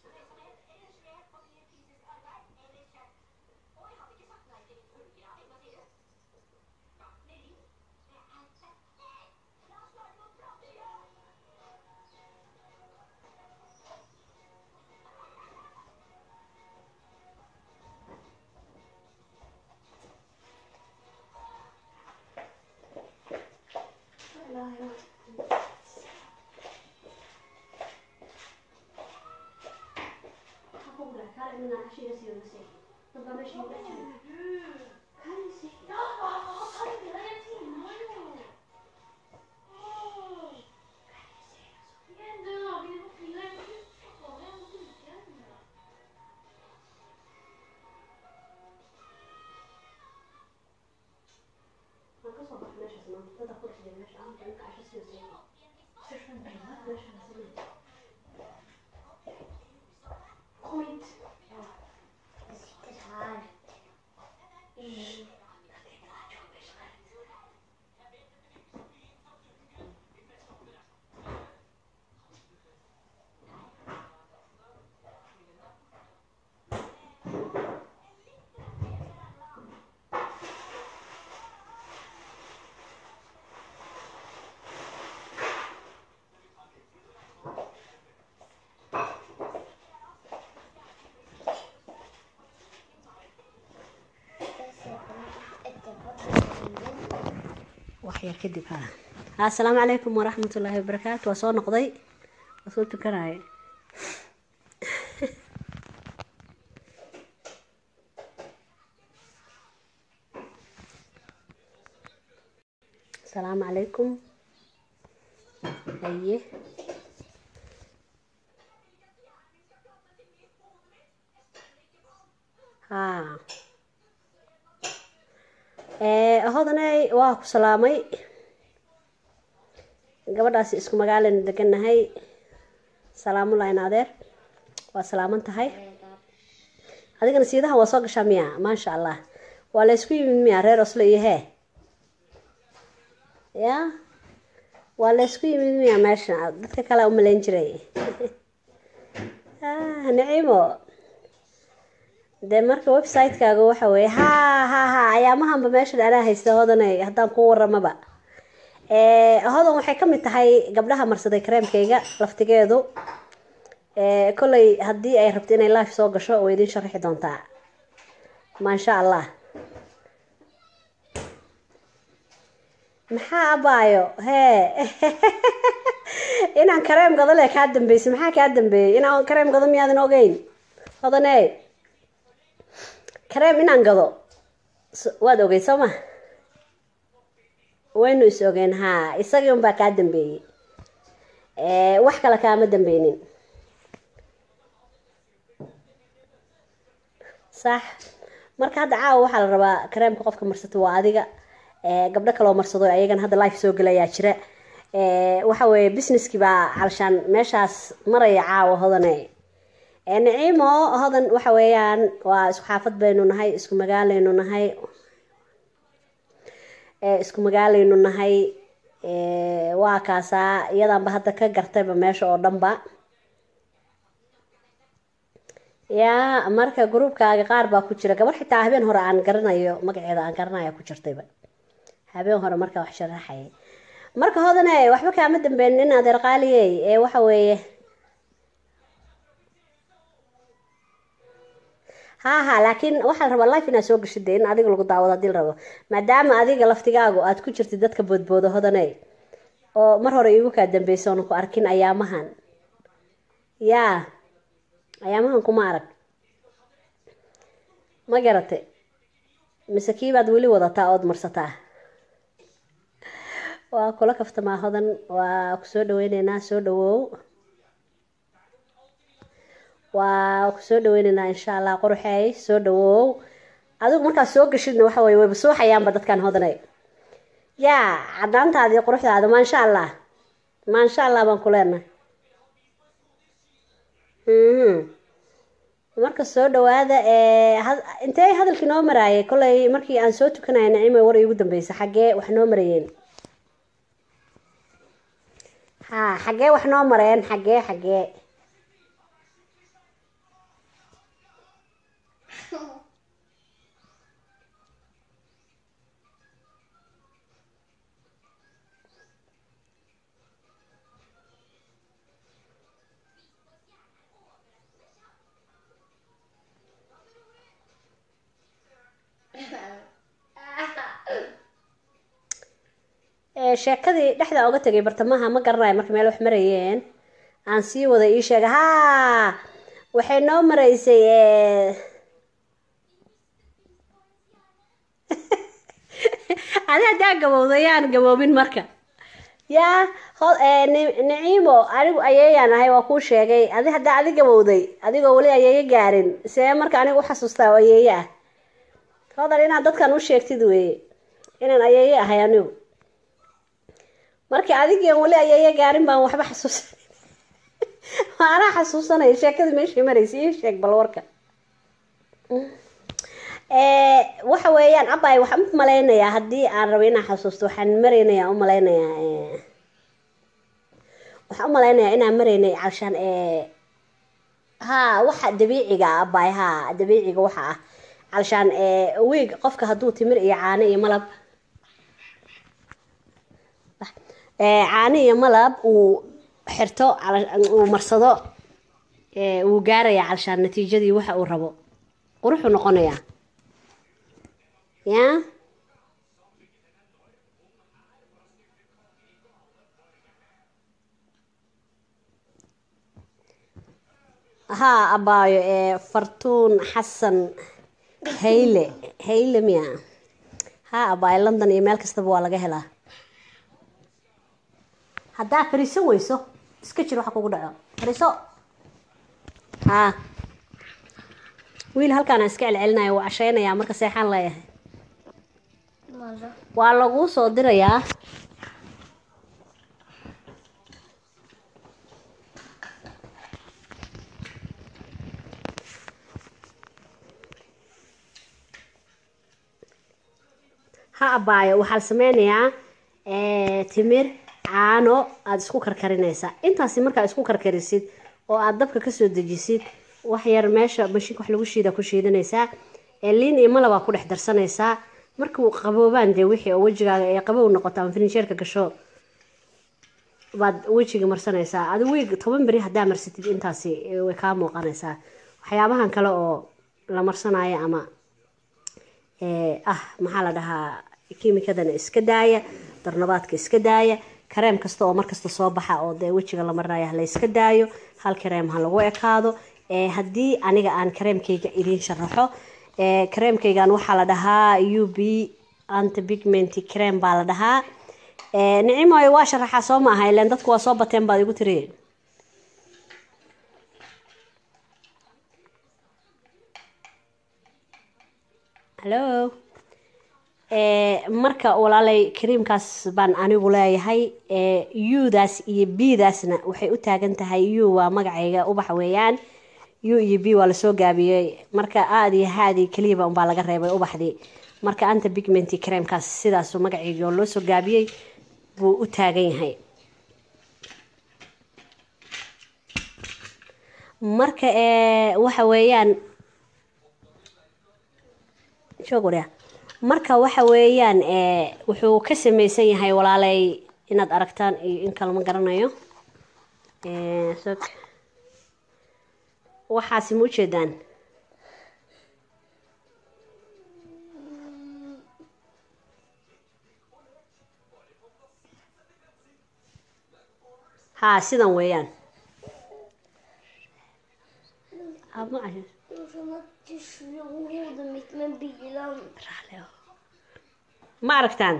waxyar kadib ha assalaamu calaykum waraxmat ullaahi wabarakaatu waa soo noqday waa soo tukanaya asalaamu calaykum haye ha hodaney waa ku salaamay gabadhaasi isku magaalana deganahay salaamulayn adeer waa salaaman tahay adigana siidahan waa soo gashaa miya maasha allah waa la ysku yimid miya reer oslo iyo hee ya waa la ysku yimid miya meesha dadka kale umalayn jiray niciimo dee marka website-kaaga waxa weeye ha ha ha ayaamahanba meeshan anaa haysta hodanay haddaan ku waramaba hodan waxay kamid tahay gabdhaha marsaday kareemkayga laftigeedu kolley haddii ay rabto inay life soo gasho way idin sharaxi doontaa maasha allah maxaa abaayo hee inaan kareem gado le kaa dambeysay maxaa kaa dambeeyey inaan kareem gado miyaadan ogeyn hodane kareem inaan gado waad ogey soo ma waynu is ogeen haa isagii unbaa kaa dambeeyey wax kale kaama dambeynin sax marka hadda caawa waxaa la rabaa kareemka qofka marsato waa adiga gabdho kaloo marsado ayagana hadda life soo gelayaa jira waxa weeye businesskii baa calshaan meeshaas maraya caawa hodane niciimo hodan waxa weeyaan waa isku xaafad baynu nahay isku magaalaynu nahay isku magaalaynu nahay waa kaasaa iyadanba hadda ka gartayba meesha oo dhanba yaa marka gruubkaaga qaar baa ku jira gabar xitaa habeen hore aan garanayo magaceeda aan garanaya ku jirtayba habeen hore markaa wax sharaxaya marka hodane waxba kaama dambeyn in adeer qaaliyey ee waxa weeye ha ha laakiin waxaa la rabaa life inaad soo gashid in adiga lagu daawado hadii la rabo maadaama adiga laftigaagu aad ku jirtid dadka boodbooda hodane oo mar hore iigu kaa dambeysa oona ku arkin ayaamahan yaa ayaamahan kuma arag ma garate mise kiibaad weli wadataa ood marsataa waa kula kaftamaa hodan waa kusoo dhaweyneynaa soo dhawow waa kusoo dhaweyneynaa insha allah qoruxey soo dhawow adigu markaad soo gashidna waxa weye wayba suuxayaanba dadkan hodanay yaa cadaantaadii quruxdaada maasha allah maasha allah baan ku leenahay marka soo dhawaada intee hadalkii noo maraayay kollay markii aan soo tukanaya nacima war iigu dambeysa xaggee wax noo marayeen ha xaggee wax noo mareen xaggee xaggee sheekadii dhexda oga tegay bartamaha ma garanayo marka meel wax marayeen aan sii wada ii sheega haa waxay noo maraysay eh, adi haddaa gabowda yaan gaboobin marka yaa ho- eh, Ni- niciimo anigu ayeeyaan ahay waa kuu sheegay adi haddaa adi gabowday adigoo weli ayeeye gaarin see marka aniga u xasuustaa oo ayeeye ah hodan inaad dadkan u sheegtid weeye inaan ayeeye ahay anigu marka adigian weli ayeeye gaarin baan waxba xasuusan anaa xasuusanaya sheekadii meeshii maraysa ii sheeg bal warka Eh, waxa weeyaan abay waxaan u malaynayaa haddii aan rabo inaan xasuusto waxaan maraynayaa u malaynayaa eh, waxaan u malaynayaa inaan maraynay calshaan eh, haa waxa dabiiciga ah abay haa dabiiciga waxa ah calshaan eh, wiig qofka hadduu timir iyo caano iyo malab eh, caano iyo malab uu xirto cala- uu marsado eh, wuu gaarayaa calshaan natiijadii waxa uu rabo quruxuu noqonayaa ya haa abaayo ee fartuun xasan hayle hayle miya haa abaayo london iyo meel kastaba waa laga helaa haddaa fariisan weyso iska jir waxa kugu dhaco fariiso haa wiil halkaana iska celcelinaya wuu cashaynayaa marka seexaan leeyahay ماذا؟ waa laguu soo dirayaa ha abaayo waxaa la sameynayaa eh, timir caano aada isku karkarinaysaa intaasi markaa isku karkarisid oo aada dabka kasoo dejisid wax yar meesha mashiinka wax lagu shiida ku shiidanaysaa ee liin iyo malabaa ku dhex darsanaysaa markuu qaboobaan dee wixii oo wejigaaga ee qabow noqoto ama finisheerka gasho baad wejiga marsanaysaa adi wiig toban beri haddaa marsatid intaasi eh, way kaa muuqanaysaa waxyaabahan kale oo la marsanayo ama ee, ah maxaa la dhahaa kiimikadana iska daaya darnabaadka iska daaya kareem kasta oo markasta soo baxa oo dee wejiga la marinayo ha la iska daayo hal kareem ha lagu ekaado ee, haddii aniga aan kareemkayga idiin sharaxo ee, kareemkaygan waxaa la dhahaa u b antipigment cream baa la dhahaa ee, nicimoy waa sharaxaa soo ma aha ileen dadku waa soo bateen baad igu tiri hallo ee, marka walaalay kariimkaas baan anigu leeyahay ee, u-daas iyo b-daasna waxay u taagan tahay u waa magacayga ubax weeyaan u iyo b waa lasoo gaabiyey marka aad iyo haadii keliyaba unbaa laga reebay ubaxdii marka anta bigmenti kareemkaas sidaasu magacayga oo loo soo gaabiyey buu u taagan yahay marka ee, waxa weeyaan joog waryaa marka waxa weeyaan ee, wuxuu ka samaysan yahay walaalay inaad aragtaan iyo in kale ma garanayo Ee, sog waxaasi ma ujeedaan haa sidan weeyaan Ah, ma arag- Utan att du slog hodet mitt med bilen. ma aragtaan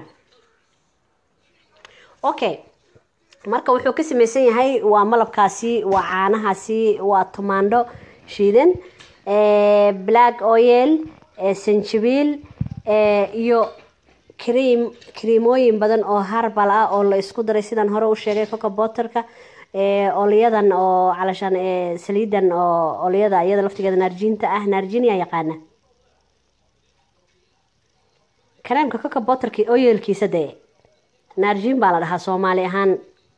okay marka wuxuu ka samaysan yahay waa malabkaasi waa caanahaasi waa tumaandho shiidan ee, black oil ee, sanjabiil ee, iyo cream creamooyin badan oo harbal ah oo la isku daray sidaan hore u sheegay coca botterka ee, olyadan oo calashaan ee, saliidan oo olyada iyada laftigeeda naarjiinta ah naarjiiniyaa yaqaana kareemka coca botterki oyelkiisa dee naarjiin baa la dhahaa soomaali ahaan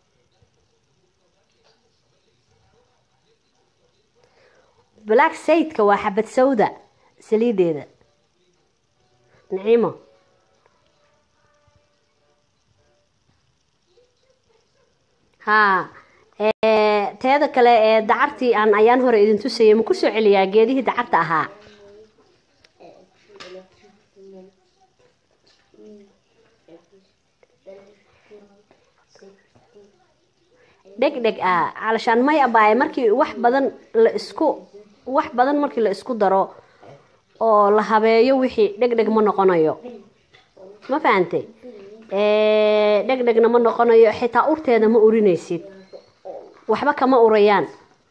black saydka waa xabad sawda saliideeda naciimo haa ee, teeda kale ee dacartii aan ayaan hore idin tusayay ma kusoo celiyaa geedihii dacarta ahaa dhegdheg ah calashaan may abaaye markii wax badan la isku wax badan markii la isku daro oo la habeeyo wixii dhegdheg ma noqonayo ma fahantay dhegdhegna ma noqonayo xitaa urteeda ma urinaysid waxba kama urayaan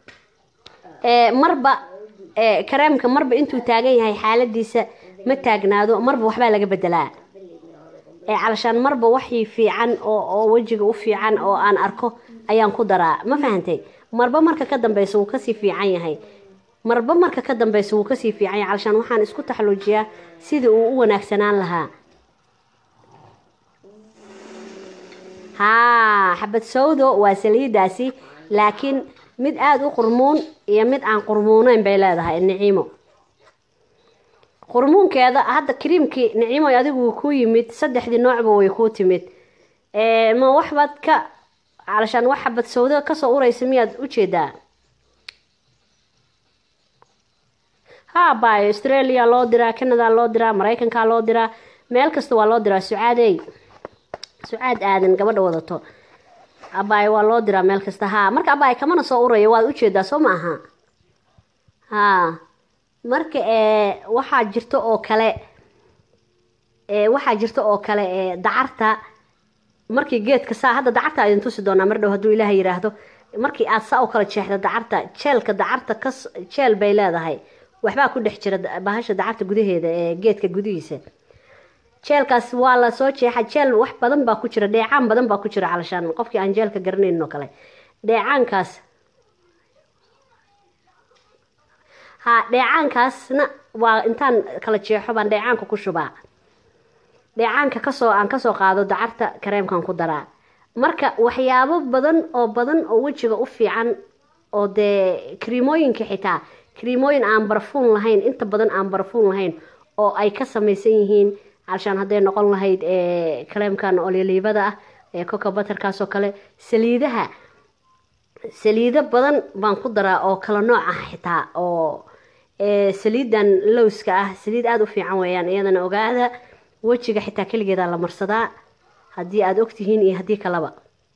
marba kareemka marba intuu taagan yahay xaaladiisa ma taagnaado marba waxbaa laga bedelaa calashaan marba waxii fiican oo wejiga u fiican oo aan arko ayaan ku daraa ma fahantay marba marka ka dambeysa wuu kasii fiican yahay marba marka ka dambeysa wuu kasii fiican yahay calashaan waxaan isku taxaluujiyaa sidii uu u wanaagsanaan lahaa haa xabad sawdo waa saliidaasi laakiin mid aada u qurmuun iyo mid aan qurmuuneyn bay leedahay niciimo qurmuunkeeda hadda kariimkii niciimo adigu ku yimid saddexdii noocba way kuu timid ma waxbaad ka calashaan wax xabad sawdo kasoo uraysa miyaad ujeedaa ha bayo australia loo diraa canada loo diraa maraykanka loo diraa meel kasta waa loo diraa sucaadey sucaad aadan gabadha wadato abaay waa loo diraa meel kasta haa marka abaay kamana soo uraya waad ujeedaa soo ma aha haa marka waxaa jirto oo kale waxaa jirto oo kale dacarta markii geedka saa hadda dacarta idin tusi doonaa mar dhow hadduu ilaaha yiraahdo markii aad saa u kala jeexda dacarta jeelka dacarta ka jeel bay leedahay waxbaa ku dhex jira bahasha dacarta gudaheeda ee geedka gudihiisa jeelkaas waa la soo jeexa jeel wax badan baa ku jira dheecaan badan baa ku jira calashaan qofkii aan jeelka garanayn oo kale dheecaankaas ha dheecaankaasna waa intaan kala jeexo baan dheecaanka ku shubaa dheecaanka kasoo aan kasoo qaado dacarta kareemkan ku daraa marka waxyaabo badan oo badan oo wejiga u fiican oo dee kariimooyinka xitaa kariimooyin aan barfuun lahayn inta badan aan barfuun lahayn oo ay ka samaysan yihiin calashaan hadday noqon lahayd kareemkan olyoliibada ah ee coca baterkaas oo kale saliidaha saliido badan baan ku daraa oo kala nooc ah xitaa oo saliidan lowska ah saliid aada u fiican weeyaan iyadana ogaada wejiga xitaa keligeeda la marsadaa haddii aada ogtihiin iyo haddii kaleba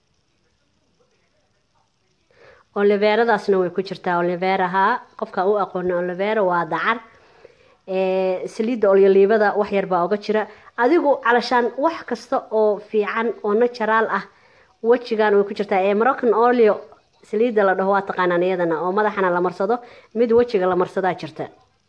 oliveradaasna way ku jirtaa oliveraha qofka u aqoona olivera waa dacar saliidda olyoliibada wax yar baa oga jira adigu calashaan wax kasta oo fiican oo naturaal ah wejigan way ku jirtaa ee moroccan olio saliidda la dhaho waa taqaanaan iyadana oo madaxana la marsado mid wejiga la marsadaa jirta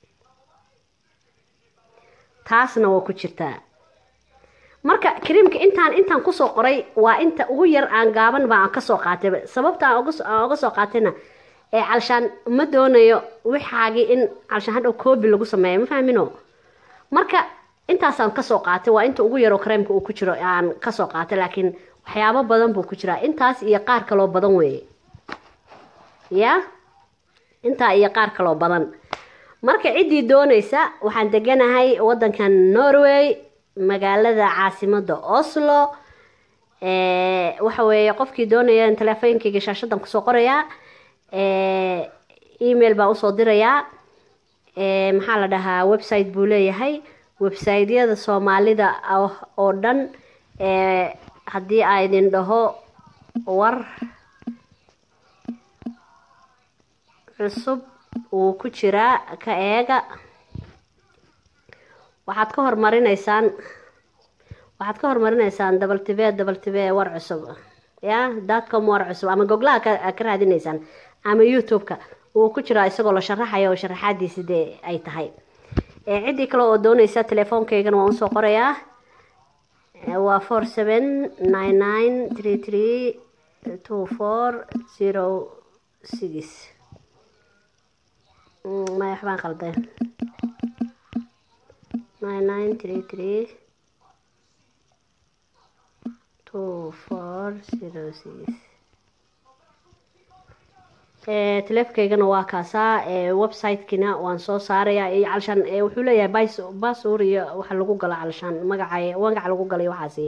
taasna waa ku jirtaa marka kariimka intaan intaan kusoo qoray waa inta ugu yar aan gaaban baa aan kasoo qaatay sababta aan oga soo qaatayna ee calashaan ma doonayo wixaagii in calashaan hadhow koobi lagu sameeyo ma fahmino marka intaasaan kasoo qaatay waa inta ugu yaroo kareemka uu ku jiro aan kasoo qaatay laakiin waxyaabo badan buu ku jiraa intaas iyo qaar kaloo badan weeye ya intaa iyo qaar kaloo badan marka ciddii doonaysa waxaan deganahay wadankan norway magaalada caasimada oslo waxa weeye qofkii doonaya in teleefooyinkayga shaashadan kusoo qorayaa email baan usoo dirayaa maxaa la dhahaa website buu leeyahay websiteyada soomaalida oo dhan haddii aa idin dhaho war cusub wuu ku jiraa ka eega waxaad ka hormarinaysaan waxaad ka hormarinaysaan dabaltibe dabaltibe war cusub ya datcom war cusub ama goglaha ka raadinaysaan ama youtube-ka wuu ku jiraa isagoo la sharaxayo oo sharaxaadiisi dee ay tahay ciddii kale oo doonaysa telefoonkaygana waan usoo qorayaa waa four seven nine nine three three two four zero six maya waxbaan qalday nine nine three three two four zero six teleefonkaygana waa kaasaa website-kina waan soo saarayaa iyo calashaan wuxuu leeyahay bas basur iyo waxa lagu galo calashaan magaca magaca lagu galay waxaasi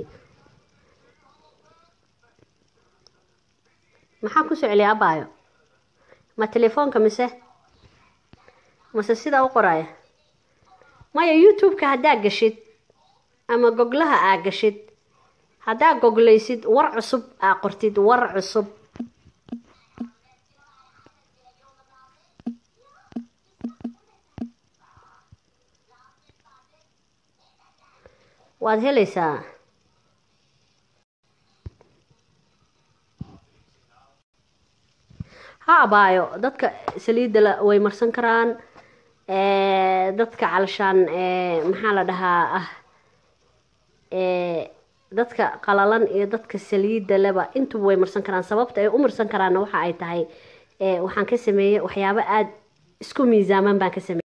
maxaa ku soceliya abaayo ma telefoonka mise mase sidaa u qoraya maya youtube-ka haddaa gashid ama goglaha aa gashid haddaa goglaysid war cusub aa qortid war cusub waad helaysaa ha abaayo dadka saliidda la way marsan karaan ee, dadka calashaan ee, maxaa la dhahaa ah ee, dadka qalalan iyo dadka saliidda leba intuba way marsan karaan sababta ay u marsan karaanna waxa ay tahay ee, waxaan ka sameeyey waxyaabo aada isku miisaaman baan ka sameeyey